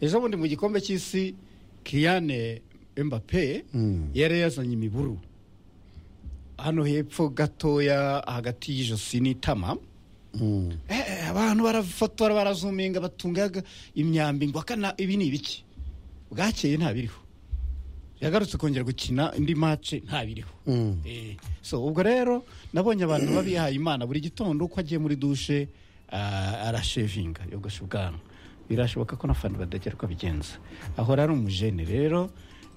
ejo bundi mu gikombe cy'isi kiriyane embape yari yazanye imiburu hano hepfo gatoya hagati y'ijosi n'itama Eh, abantu barafotora barazuminga batungaga imyambi ngo akana ibi ni ibiki bwakeye ntabiriho yagarutse kongera gukina indi mace ntabiriho Eh, so ubwo rero nabonye abantu babihaye imana buri gitondo uko agiye muri dushe ah, arashevinga yogosha ubwanwa birashoboka ko n'afana badagera uko abigenza ahora ari umujene rero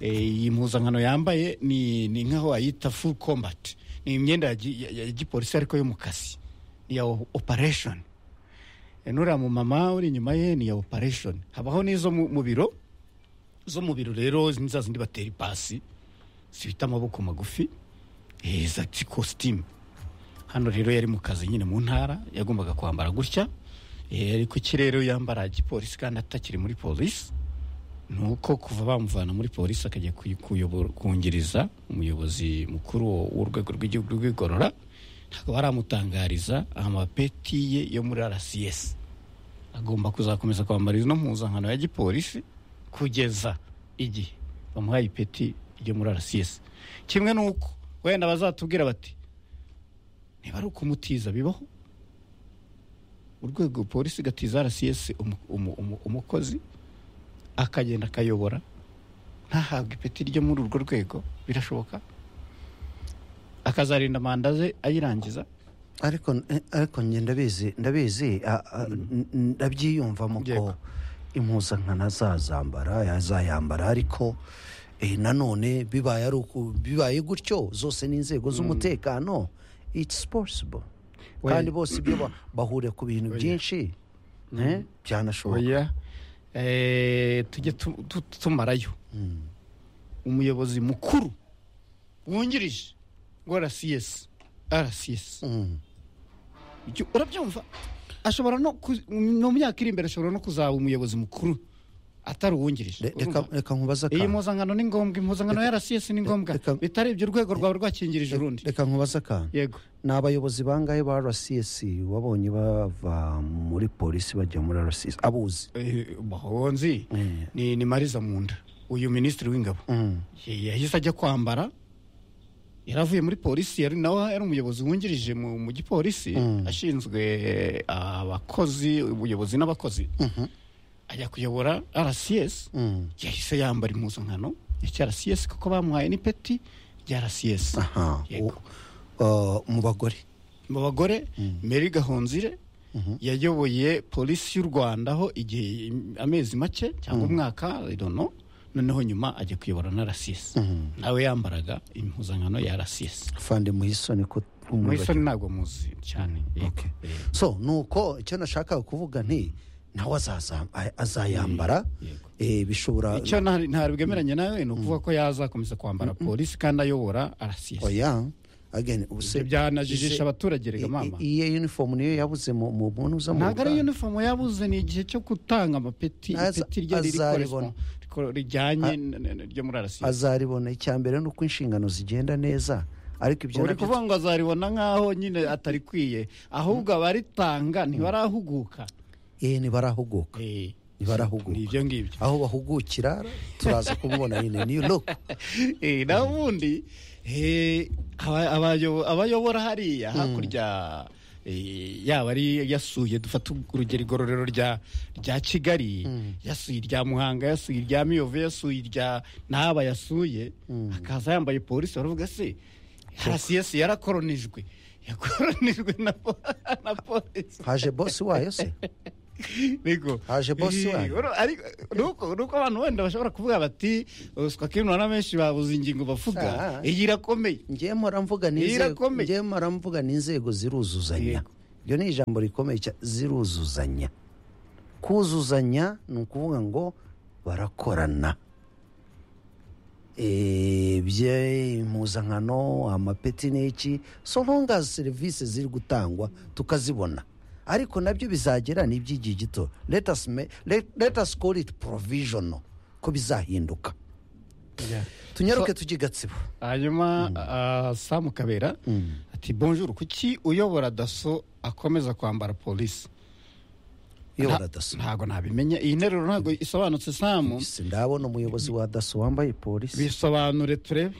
eh, iyi mpuzankano yambaye ni ni nk'aho wayita full combat ni imyenda ya gi- ya ya gipolisi ariko yo mu kazi ni iya o- operation Eh, nuriya mu mama uri inyuma ye ni iya operation habaho n'izo mu mu biro zo mu biro rero ni za zindi batera ipasi zifite amaboko magufi eh, za kositimu hano rero yari mu kazi nyine mu ntara yagombaga kwambara gutya eh, ariko ikirere yambara gipolisi kandi atakiri muri polisi ni uko kuva bamuvana muri polisi akajya kuy- kuyobora- kungiriza umuyobozi mukuru w'urwego rw'igihugu rw'igorora ntabwo baramutangariza amapeti ye yo muri rcs agomba kuzakomeza kwambara ino mpuzankano ya gipolisi kugeza igihe bamuhaye ipeti ryo muri rcs kimwe n'uko wenda bazatubwira bati niba ari ukumutiza bibaho urwego polisi igatiza rcs umu- umu- umu- umukozi akagenda akayobora ntahabwe ipeti ryo muri urwo rwego birashoboka akazarinda manda ze ayirangiza ariko eh, ariko njye ndabizi ndabizi a- a- n- ndabyiyumvamo ko impuzankano azazambara yazayambara ariko eh, nanone bibaye ari uku- bibaye gutyo zose n'inzego z'umutekano it's possible Oya. kandi bose ibyo ba- bahuriye ku bintu Oya. byinshi eh, byanashoboka oya eh, tujye tu- tu- tumarayo umuyobozi mukuru wungirije wa rcs rcs Ibyo urabyumva ashobora no ku- no mu myaka iri imbere ashobora no kuzaba umuyobozi mukuru atari uwungirije reka Urumva? reka nkubaza iyi akantu mpuzankano ni ngombwa impuzankano ya rcs ni ngombwa bitari ibyo urwego rwawe rwakingirije urundi reka nkubaze akantu yego ni abayobozi bangahe ba rcs wabonye bava muri polisi bajya muri rcs abuzi Eh, bahonzi ni ni mariza munda uyu minisitiri w'ingabo yahise ajya kwambara yari avuye muri polisi yari nawe yari umuyobozi wungirije mu mu gipolisi ashinzwe abakozi ubuyobozi n'abakozi ajya kuyobora rcs yahise yambara impuzankano ya cya rcs kuko bamuhaye n'ipeti rya rcs aha Yego. Uh, mu bagore mu bagore meri gahonzire yayoboye polisi y'u rwanda aho igihe amezi make cyangwa umwaka i don't know noneho nyuma ajya kuyobora na rcs nawe yambaraga impuzankano ya rcs fande muhisoni ko muhisoni ntabwo muzi cyane yego so nuko icyo nashakaga kuvuga nti nawe azaza- a- azayambara eh, bishobora icyo nta- ntabwo bwemeranya nawe ni ukuvuga ko yazakomeza kwambara polisi kandi ayobora rcs oya again ibyo byanajijisha abaturage rega mama iyo uniform niyo yabuze mu mu muntu uza mu ntabwo ari ruganda. uniform yabuze ni igihe cyo gutanga amapeti Aza- ipeti rye riri azaribona. correspond- ko- rijyanye n- n- n- ryo muri rcs azaribona icya mbere ni uko inshingano zigenda neza ariko ibyo uri nabyo- kuvuga ngo azaribona nk'aho nyine atarikwiye ahubwo abaritanga ntibarahuguka eh ntibarahuguka ntibarahuguka ibyo ngibyo aho bahugukira turaza kubibona nyine niyo look Eh, naho ubundi eh, aba- abayo- abayobora hariya hakurya eh, yaba ari yasuye dufata urugero igororero rya rya kigali yasuye irya muhanga yasuye irya miyove yasuye irya ntaba yasuye akaza yambaye polisi baravuga se rcs yarakoronijwe yakoronijwe na po- na polisi haje bosi wayo se Niko. haje bosi wayo Uru- ariko nuko nuko abantu wenda bashobora kuvuga bati uswa kimwe na benshi babuze ingingo bavuga iyi irakomeye ngiye mpora mvuga Iyi n'inzego irakomeye. ngiye mpora mvuga n'inzego ziruzuzanya iryo ni ijambo rikomeye cyane ziruzuzanya kuzuzanya ni ukuvuga ngo barakorana Eh, bye impuzankano amapeti n'iki so long as serivisi ziri gutangwa tukazibona ariko nabyo bizagera ni iby'igihe gito let us, ma- let, let us call it provisional ko bizahinduka tunyaruke tujye i gatsibo hanyuma ah, samu kabera ati bonjour kuki uyobora daso akomeza kwambara polisi Uyobora daso ntabwo nabimenya iyi nteruro ntabwo isobanutse samu ndabona umuyobozi wa daso wambaye polisi bisobanure turebe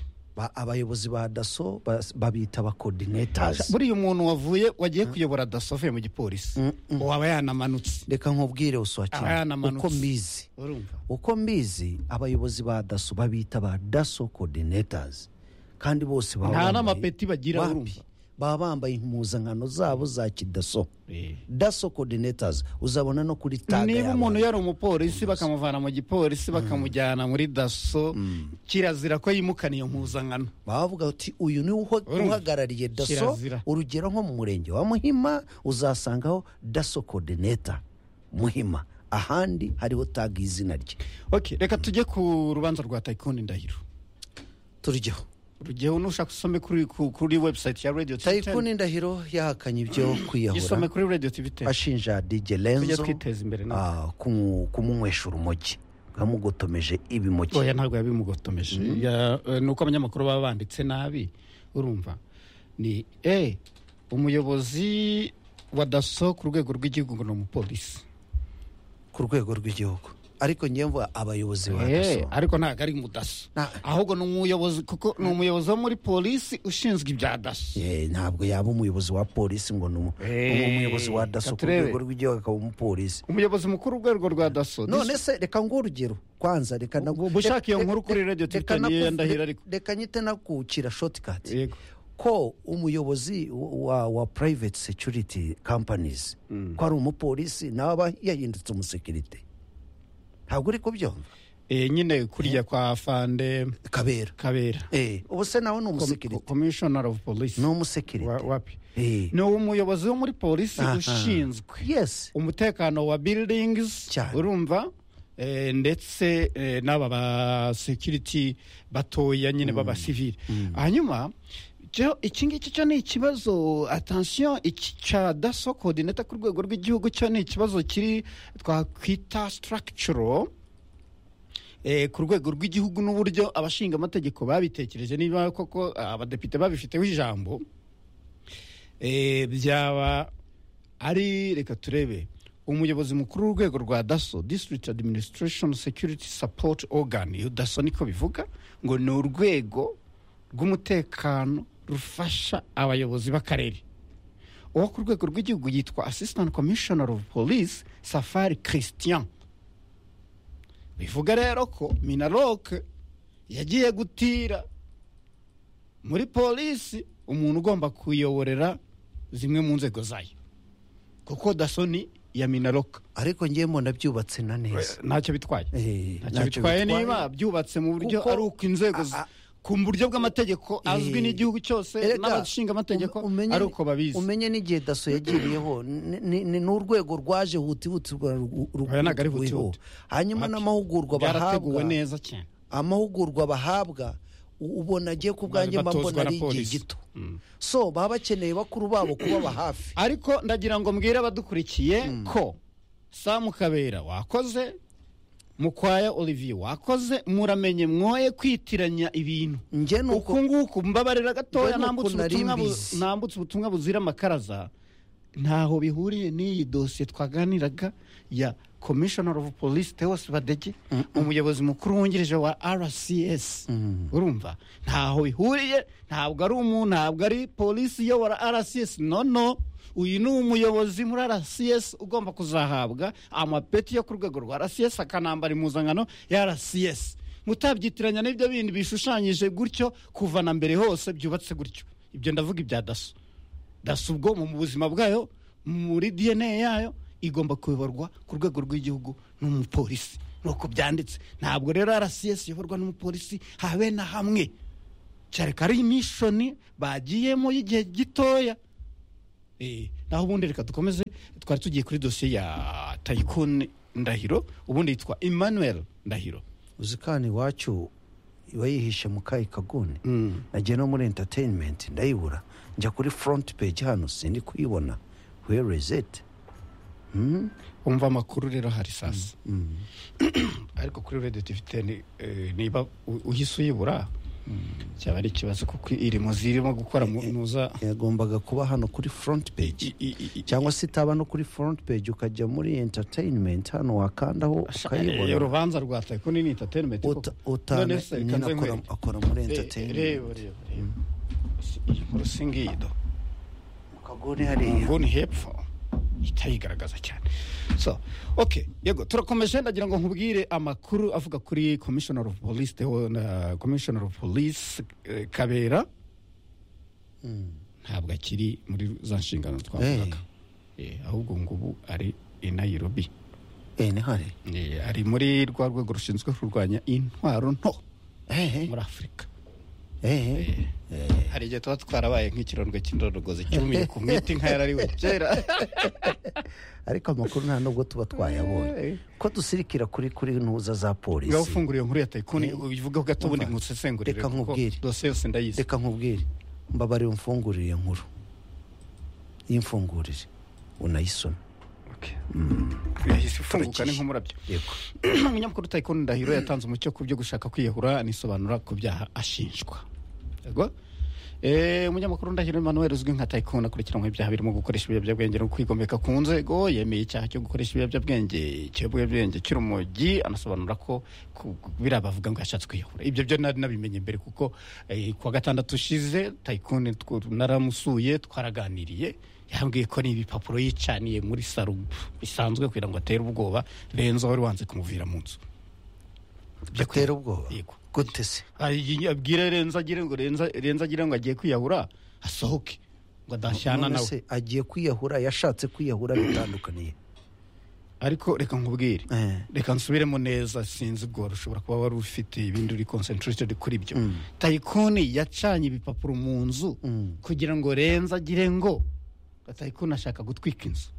abayobozi ba daso bas- babita abakodinetazi buriya umuntu wavuye wagiye kuyobora daso avuye mu gipolisi waba yanamanutse reka nkubwire Aba uswakira yanamanutse. uko mbizi urumva uko mbizi abayobozi ba daso babita ba daso coordinators kandi bose baba nta bambaye- n'amapeti bagira Wapi? urumva baba bambaye impuzankano zabo za kidaso daso coordinators uzabona no kuri taga niba yabo. umuntu yari umupolisi bakamuvana mu gipolisi bakamujyana muri daso kirazira ko yimukana iyo mpuzankano baba bavuga bati uyu niwe uho- uhagarariye daso Kirazira. urugero nko mu murenge wa muhima uzasangaho daso coordinator muhima ahandi hariho taga y'izina rye ok reka tujye ku rubanza rwa tayikoni ndahiro turujyeho rugeho nushaka usome kuri ku- kuri webusayiti ya radiyo tayikuni ndahiro yahakanye ibyo isome kwiyahura kuri radiyo tivi ten ashinja dj tujye lenzo twiteza imbere nawe ah, kumu- kumunywesha urumogi yamugotomeje ibimoki oya ntabwo yabimugotomeje Ya- eh, ni uko abanyamakuru baba banditse nabi urumva ni e umuyobozi wa daso ku rwego rw'igihugu ngo ni umupolisi ku rwego rw'igihugu ariko ngewe mvuga abayobozi ba Eh, daso ariko ntabwo ari mu daso ahubwo ni umuyobozi kuko ni umuyobozi wo muri polisi ushinzwe ibya daso Eh, ntabwo yaba umuyobozi wa polisi ngo ni umu- Eh, ni umuyobozi wa daso ku katurebe. rwego rw'igihugu akaba umupolisi umuyobozi mukuru w'urwego rwa daso none se reka nguhe urugero kwanza reka na- ubu ushaka iyo reka- nkuru kuri radio reka Titan niyo naku- yandahira ariko. reka nyite nakuwukira shotikati ko umuyobozi wa, wa private security companies ko ari umupolisi nawe aba yahindutse umusekirite ntabwo uri kubyumva Eh, nyine kurya kwa fande kabera kabera eh ubu se nawe ni umusekirite commissioner of police ni umusekirite wapi eh ni umuyobozi wo muri polisi Aha. ushinzwe yes umutekano wa buildings urumva Eh, ndetse eh, n'aba ba security batoya nyine b'aba civil hanyuma cyo iki ngiki cyo ni ikibazo attention iki cya daso coordinator ku rwego rw'igihugu cyo ni ikibazo kiri twakwita structural eh, ku rwego rw'igihugu n'uburyo abashinga amategeko babitekereje niba koko ah, abadepite babifiteho ijambo eh, byaba ari reka turebe umuyobozi mukuru w'urwego rwa daso district administration security support organ iyo daso niko bivuga ngo ni urwego rw'umutekano rufasha abayobozi b'akarere uwo ku rwego rw'igihugu yitwa assistant commissioner of police safari christian bivuga rero ko minaroke yagiye gutira muri polisi umuntu ugomba kuyoborera zimwe mu nzego zayo kuko dasoni ya minaroka ariko ngiye mbona byubatse na neza ntacyo bitwaye ntacyo ntacyo bitwaye bitwaye. niba byubatse mu buryo Kuko- ari uko inzego z- ku buryo bw'amategeko azwi n'igihugu cyose Erega, n'abashinga amategeko umenye- ari uko babizi umenye n'igihe daso yagiriyeho ni- ni ni n'urwego rwaje hutihutirwa Oya, ntabwo ari huti huti. hanyuma n'amahugurwa byarateguwe bahabwa neza cyane amahugurwa bahabwa u- ubona agiye ku bwanjye mba mbona ari igihe gito so baba bakeneye bakuru babo kubaba hafi ariko ndagira ngo mbwire abadukurikiye ko samu kabera wakoze mukwaya olivier wakoze muramenye mwoye kwitiranya ibintu uku nguku mbabarira gatoya Njye ni uku nambutse nari ubutumwa bu- mbizi. nambutse ubutumwa buzira amakaraza ntaho bihuriye n'iyi dosiye twaganiraga ya commissioner of police teos badege umuyobozi mukuru wungirije wa rcs urumva ntaho bihuriye ntabwo ari umuntu ntabwo ari polisi iyobora rcs no no uyu ni umuyobozi muri rcs ugomba kuzahabwa amapeti yo ku rwego rwa rcs akanambara impuzankano ya rcs mutabyitiranya n'ibyo bindi bishushanyije gutyo kuva na mbere hose byubatse gutyo ibyo ndavuga ibya daso daso ubwo mu buzima bwayo muri dna yayo igomba kuyoborwa ku rwego rw'igihugu n'umupolisi nuko byanditse ntabwo rero rcs iyoborwa n'umupolisi habe na hamwe cyareka ari imishoni bagiyemo y'igihe gitoya Eh, naho ubundi reka dukomeze twari tugiye kuri dosiye ya tayikuni ndahiro ubundi yitwa emmanuel ndahiro uzikani iwacu iba yihishe mu kayi kaguni nagiye no muri entertainment ndayibura njya kuri front page hano sindi kuyibona where is it umva amakuru rero hari sasa ariko kuri rediyo tifite ni- eh, niba u- uhise uyibura cyaba ari ikibazo kuko irimo zirimo gukora mu- nuza yagombaga kuba hano kuri front page cyangwa se itaba no kuri front page ukajya muri entertainment hano wakandaho iyo ukayibona rubanza rwataye ko nini entertainment koko. uta- None se, nyine kanze akora- nkwereke. akora muri Re- entertainment. reba reba reba Si- iyi nkuru si ngiyi do kaguni hariya. nguni hepfo itayigaragaza cyane so ok yego turakomeje ndagira ngo nkubwire amakuru avuga kuri commissioner of police Theo- na commissioner of police eh, kabera ntabwo akiri muri za nshingano twavugaga Eh, ahubwo ngubu ari i nairobi hari ari muri rwa rwego rushinzwe kurwanya intwaro nto muri afurika Eh, hari igihe tuba twarabaye nk'ikirondwe cy'indondogozi cyumiye ku mwiti nka yarariwe kera ariko amakuru nta nubwo tuba twayabonye ko dusirikira kuri kuri ntuza za polisi ngaho ufungura iyo nkuru ya tayikuni ubivugaho gato ubundi musesengurire reka nkubwire reka nkubwire mbabarira umfungurire iyo nkuru iyo mfungurire unayisome yahise ifunguka ni nk'umurabyo umunyamakuru tayikuni ndahiro yatanze umucyo ku byo gushaka kwiyahura anisobanura ku byaha ashinjwa yego Eh, umunyamakuru ndahiro emmanuel uzwi nka tayikuni akurikiranwe ibyaha birimo gukoresha ibiyobyabwenge no kwigomeka ku nzego yemeye icyaha cyo gukoresha ibiyobyabwenge ikiyobyabwenge cy'urumogi anasobanura ko ku- ku- biriya bavuga ngo yashatse kwiyahura ibyo byo nari nabimenye mbere kuko eh, kuwa gatandatu ushize tayikuni tw- naramusuye twaraganiriye yambwiye ko ni ibipapuro yicaniye muri saro bisanzwe kugira ngo atere ubwoba renzo wari wanze kumuvira mu nzu atera ubwoba gute se Ay- abwire renzo agire ngo renzo renzo agire ngo agiye kwiyahura asohoke ngo adashyana None nawe se agiye kwiyahura yashatse kwiyahura bitandukaniye ariko reka nkubwire reka nsubiremo neza sinzi ubwo ushobora kuba wari ufite ibindi uri concentrated kuri byo tayikuni yacanye ibipapuro mu nzu kugira ngo renzo agire ngo tayikuni ashaka gutwika inzu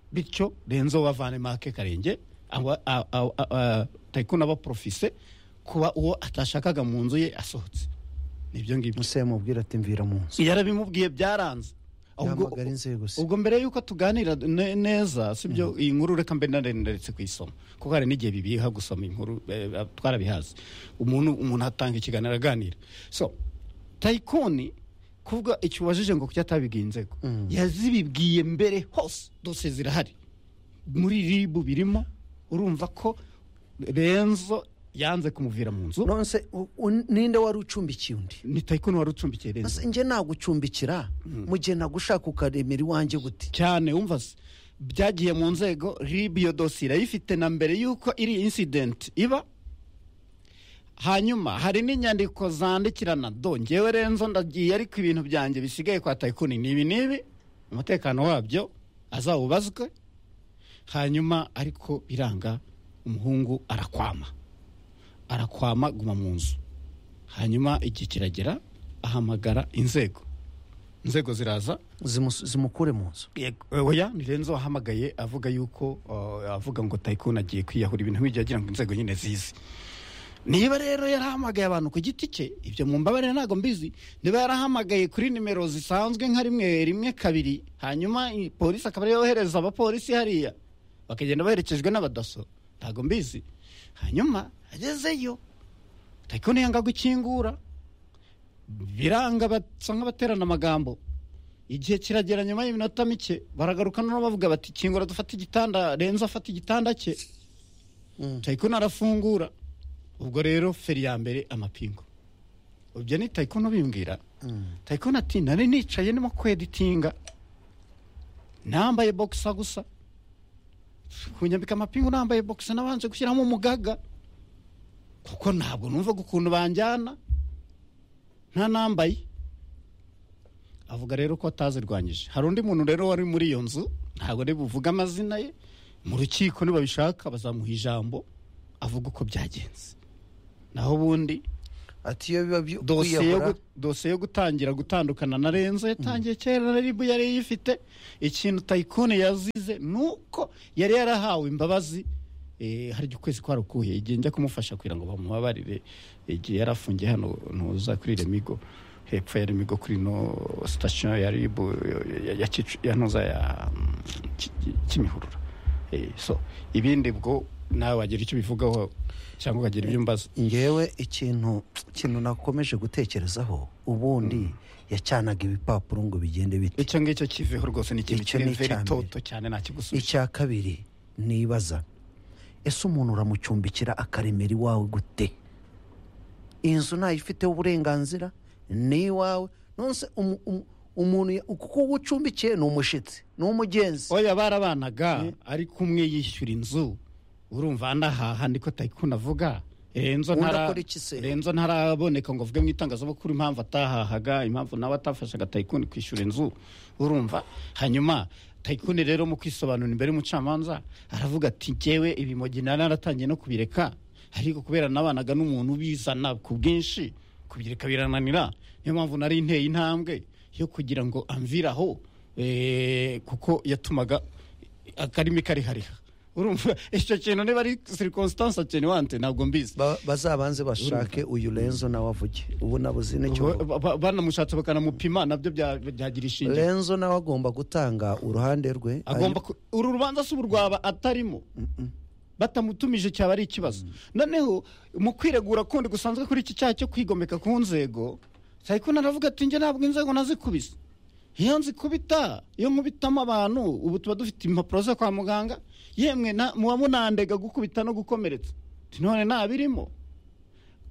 bityo renzo wavane make karenge aba- a- a- a- a- tayikuni aba profise kuba uwo atashakaga mu nzu ye asohotse nibyo ngibyo museye mubwire ati mvira mu nzu yarabimubwiye byaranze Ahubwo- Yahamagara inzego se. ubwo mbere y'uko tuganira ne- neza si byo iyi nkuru reka mbe naretse kuyisoma kuko hari n'igihe bibiha gusoma iyi nkuru eh, eh, twarabihazi umuntu umuntu atanga ikiganiro aganira so tayikoni kuvuga icyo ubajije ngo kuki atabibwiye inzego yazibibwiye mbere hose dosiye zirahari muri ribu birimo urumva ko renzo yanze kumuvira mu nzu nonse ninde wari ucumbikiye undi ni tayikoni wari ucumbikiye renzo Ese njye nagucumbikira mu gihe nagushaka ukaremera iwanjye gute cyane wumva se byagiye mu nzego rib iyo dosiye irayifite na mbere y'uko iri incident iba hanyuma hari n'inyandiko zandikirana do ngewe renzo ndagiye ariko ibintu byanjye bisigaye kwa tayikuni ni ibi n'ibi umutekano wabyo azawubazwe hanyuma ariko biranga umuhungu arakwama arakwama guma mu nzu hanyuma igihe kiragera ahamagara inzego inzego ziraza zimukure mu nzu oya ni renzo wahamagaye avuga yuko uh, avuga ngo tayikoni agiye kwiyahura ibintu nk'ibyo yagira ngo inzego nyine zizi niba rero yarahamagaye abantu ku giti cye ibyo mu mbabarire ntabwo mbizi niba yarahamagaye kuri nimero zisanzwe nka rimwe rimwe kabiri hanyuma i- polisi akaba ariyo yohereza abapolisi hariya bakagenda baherekejwe n'abadaso ntabwo mbizi hanyuma agezeyo tayikoni yanga gukingura biranga basa nk'abaterana amagambo igihe kiragera nyuma y'iminota mike baragaruka noneho bavuga bati kingura dufate igitanda renza afata igitanda cye tayikono arafungura ubwo rero feri ya mbere amapingu ubyo ni tayikono bimbwira tayikono ati nari nicaye ndimo kweditinga nambaye bogisa gusa kunyambika amapingu nambaye bogisa nabanje gushyiramo umugaga kuko ntabwo numva ukuntu banjyana nta nambaye avuga rero ko atazirwanyije hari undi muntu rero wari muri iyo nzu ntabwo ari buvuge amazina ye mu rukiko nibabishaka bazamuha ijambo avuga uko byagenze naho ubundi ati iyo biba byu- dosiye yo kwiyahura- gu- dosiye yo gutangira gutandukana na renzo yatangiye kera na ribu yari yifite ikintu tayikoni yazize nuko yari yarahawe imbabazi eh, hari ukwezi kwarakuye igihe njya kumufasha kugira ngo bamubabarire igihe yari afungiye hano ntuza kuri remigo hepfo ya remigo kuri no sitasiyo ya ribu ya- ya- ya Kicu- ya ntuza ya mm, Ki- Ki- kimihurura Eh, so ibindi bwo nawe wagira icyo ubivugaho cyangwa ukagira ibyo umbaza ngewe ikintu ikintu nakomeje gutekerezaho ubundi yacanaga ibipapuro ngo bigende bite icyo ngicyo kiveho rwose ni ikintu Icyo kiri ni icya veri mbere. toto cyane nta kigusubiza icya kabiri nibaza ese umuntu uramucumbikira akaremera iwawe gute iyi nzu ntayo ifiteho uburenganzira ni iwawe nonse umu- umu- umuntu ya- kuko uwo ucumbikiye ni umushitsi ni umugenzi oya barabanaga ariko umwe yishyura inzu urumva anahaha niko tayikuna avuga renzo Undi ntara- akora iki se? renzo ntaraboneka ngo avuge mu itangazamakuru impamvu atahahaga impamvu nawe atafashaga tayikuni kwishyura inzu urumva hanyuma tayikuni rero mu kwisobanura imbere y'umucamanza aravuga ati ngewe ibimogi nari naratangiye no kubireka ariko kubera nabanaga n'umuntu ubizana ku bwinshi kubireka birananira niyo mpamvu nari inteye intambwe yo kugira ngo amviraho eh, kuko yatumaga akarimi karihariha urumva icyo kintu niba ari circumstance attenuante ntabwo mbizi bazabanze bashake uyu renzo nawe avuge ubu nabuze n'icyo avuga. banamushatse bakanamupima nabyo bya- byagira ishingiro renzo nawe agomba gutanga uruhande rwe agomba ku- uru rubanza si urwaba atarimo batamutumije cyaba ari ikibazo noneho mu kwiregura kundi gusanzwe kuri iki cyaha cyo kwigomeka ku nzego sayikuna aravuga ati njye ntabwo inzego nazikubise iyo nzikubita iyo nkubitamo abantu ubu tuba dufite impapuro zo kwa muganga yemwe na- muba munandega gukubita no gukomeretsa Ati, none ntabirimo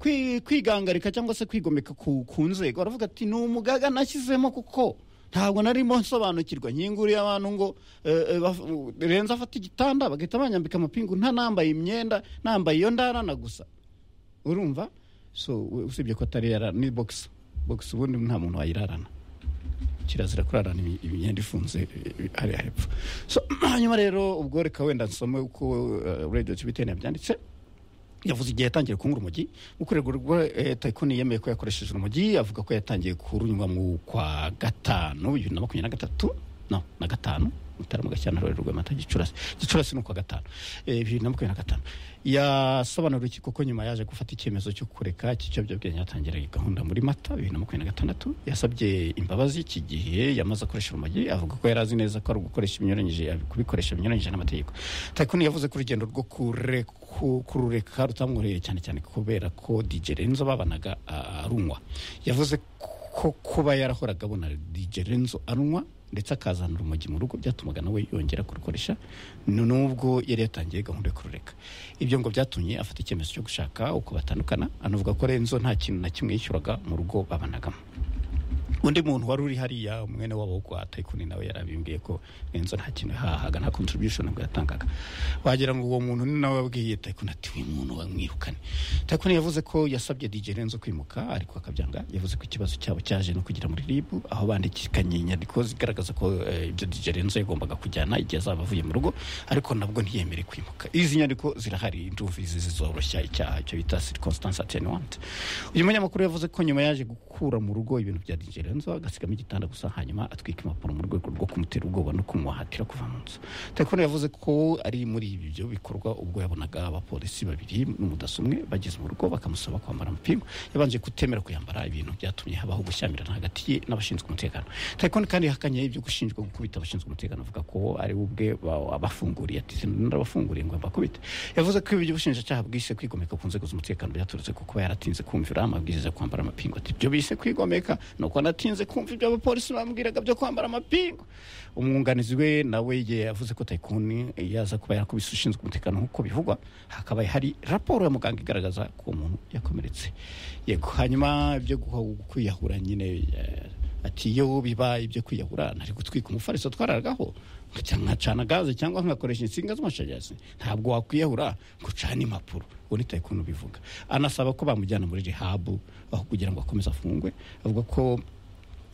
kwi- kwigangarika cyangwa se kwigomeka ku, ku nzego aravuga ati ni umugaga nashyizemo kuko ntabwo narimo nsobanukirwa nkinguriye abantu ngo eh, eh, baf- renze afata igitanda bagahita banyambika amapingu nta nambaye imyenda nambaye iyo ndarana gusa urumva so we- usibye ko atari yarara ni bogisi bogisi ubundi nta muntu wayirarana kirazira kurarana imi- imyenda ifunze eh, hariya hepfo so hanyuma rero ubwo reka wenda nsome uko eh, radio cibitene yabyanditse yavuze igihe yatangiye kungura urumogi mu kurego rwa eh, tayikoni yemeye ko yakoresheje urumogi avuga ko yatangiye kurunywa mu kwa gatanu bibiri na makumyabiri na gatatu no na gatanu mutarama gashyana rwari rwa mata gicurasi gicurasi ni ukwa gatanu eh, bibiri na makumyabiri na gatanu yasobanura urukiko ko nyuma yaje gufata icyemezo cyo kureka ikiyobyabwenge yatangira iyi gahunda muri mata bibiri na makumyabiri na gatandatu yasabye imbabazi iki gihe yamaze akoresha urumogi avuga ko yari azi neza ko ari ugukoresha ibinyuranyije kubikoresha binyuranyije n'amategeko tayikoni yavuze ko urugendo rwo kureka ku- kurureka rutamworoheye cyane cyane kubera ko DJ Renzo babanaga ah, arunywa yavuze ko kuba yarahoraga abona DJ Renzo arunywa ndetse akazana urumogi mu rugo byatumaga nawe yongera kurukoresha nu- nubwo yari yatangiye gahunda yo kurureka ibyo ngo byatumye afata icyemezo cyo gushaka uko batandukana anavuga ko Renzo nta kintu na kimwe yishyuraga mu rugo babanagamo undi muntu wari uri hariya umwene wabo kwa tayikuni nawe yarabimbwiye ko enzo nta kintu yahahaga nta contribution nabwo yatangaga wagira ngo uwo muntu ni nawe wabwiye tayikuni ati uyu muntu wamwirukane tayikuni yavuze ko yasabye dj renzo kwimuka ariko akabyanga yavuze ko ikibazo cyabo cyaje no kugira muri rib aho bandikanye inyandiko zigaragaza ko eh, ibyo dj renzo yagombaga kujyana igihe azaba avuye mu rugo ariko nabwo ntiyemere kwimuka izi nyandiko zirahari indumvizi zizoroshya icyaha cyo bita circumstance attenuante uyu munyamakuru yavuze ko nyuma yaje gukura mu rugo ibintu bya dj renzo agasigamo igitanda gusa hanyuma atwika impapuro mu rwego rwo kumutera ubwoba no kumuhatira kuva mu nzu telefone yavuze ko ari muri ibyo bikorwa ubwo yabonaga abapolisi babiri n'umudaso umwe bageze mu rugo bakamusaba kwambara amapingu yabanje kutemera kuyambara ibintu byatumye habaho gushyamirana hagati ye n'abashinzwe umutekano telefone kandi yahakanye ibyo gushinjwa gukubita abashinzwe umutekano avuga ko ari we ubwe ba- abafunguriye ati narabafunguriye ngo mbakubite yavuze ko ibyo ubushinjacyaha bwise kwigomeka ku nzego z'umutekano byaturutse ku kuba yaratinze kumvira amabwiriza yo kwambara amapingu ati ibyo bise kwigomeka ni uko natinze kumva ibyo abapolisi bambwiraga byo kwambara amapingu umwunganizi we nawe ye yavuze ko tayikuni yaza kuba yakubise ushinzwe umutekano nk'uko bivugwa hakaba hari raporo ya muganga igaragaza ko uwo muntu yakomeretse yego hanyuma ibyo guha- kwiyahura nyine eh, ati iyo biba ibyo kwiyahura nari gutwika umufariso twararagaho nkajya nkacana gaze cyangwa nkakoresha insinga z'amashanyarazi ntabwo wakwiyahura ngo ucane impapuro uwo ni tayikuni ubivuga anasaba ko bamujyana muri rihabu aho kugira ngo akomeze afungwe avuga ko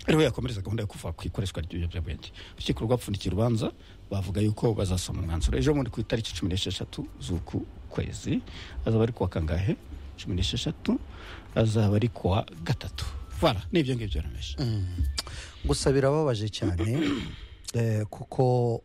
ariho yakomereza gahunda yo kuva ku ikoreshwa ry'ibiyobyabwenge urukiko rwapfundikiye urubanza bavuga yuko bazasoma umwanzuro ejo bundi ku itariki cumi n'esheshatu z'uku kwezi azaba ari kuwa kangahe cumi n'esheshatu azaba ari kuwa gatatu vara ni ibyo ngibyo rame gusa birababaje cyane eh, kuko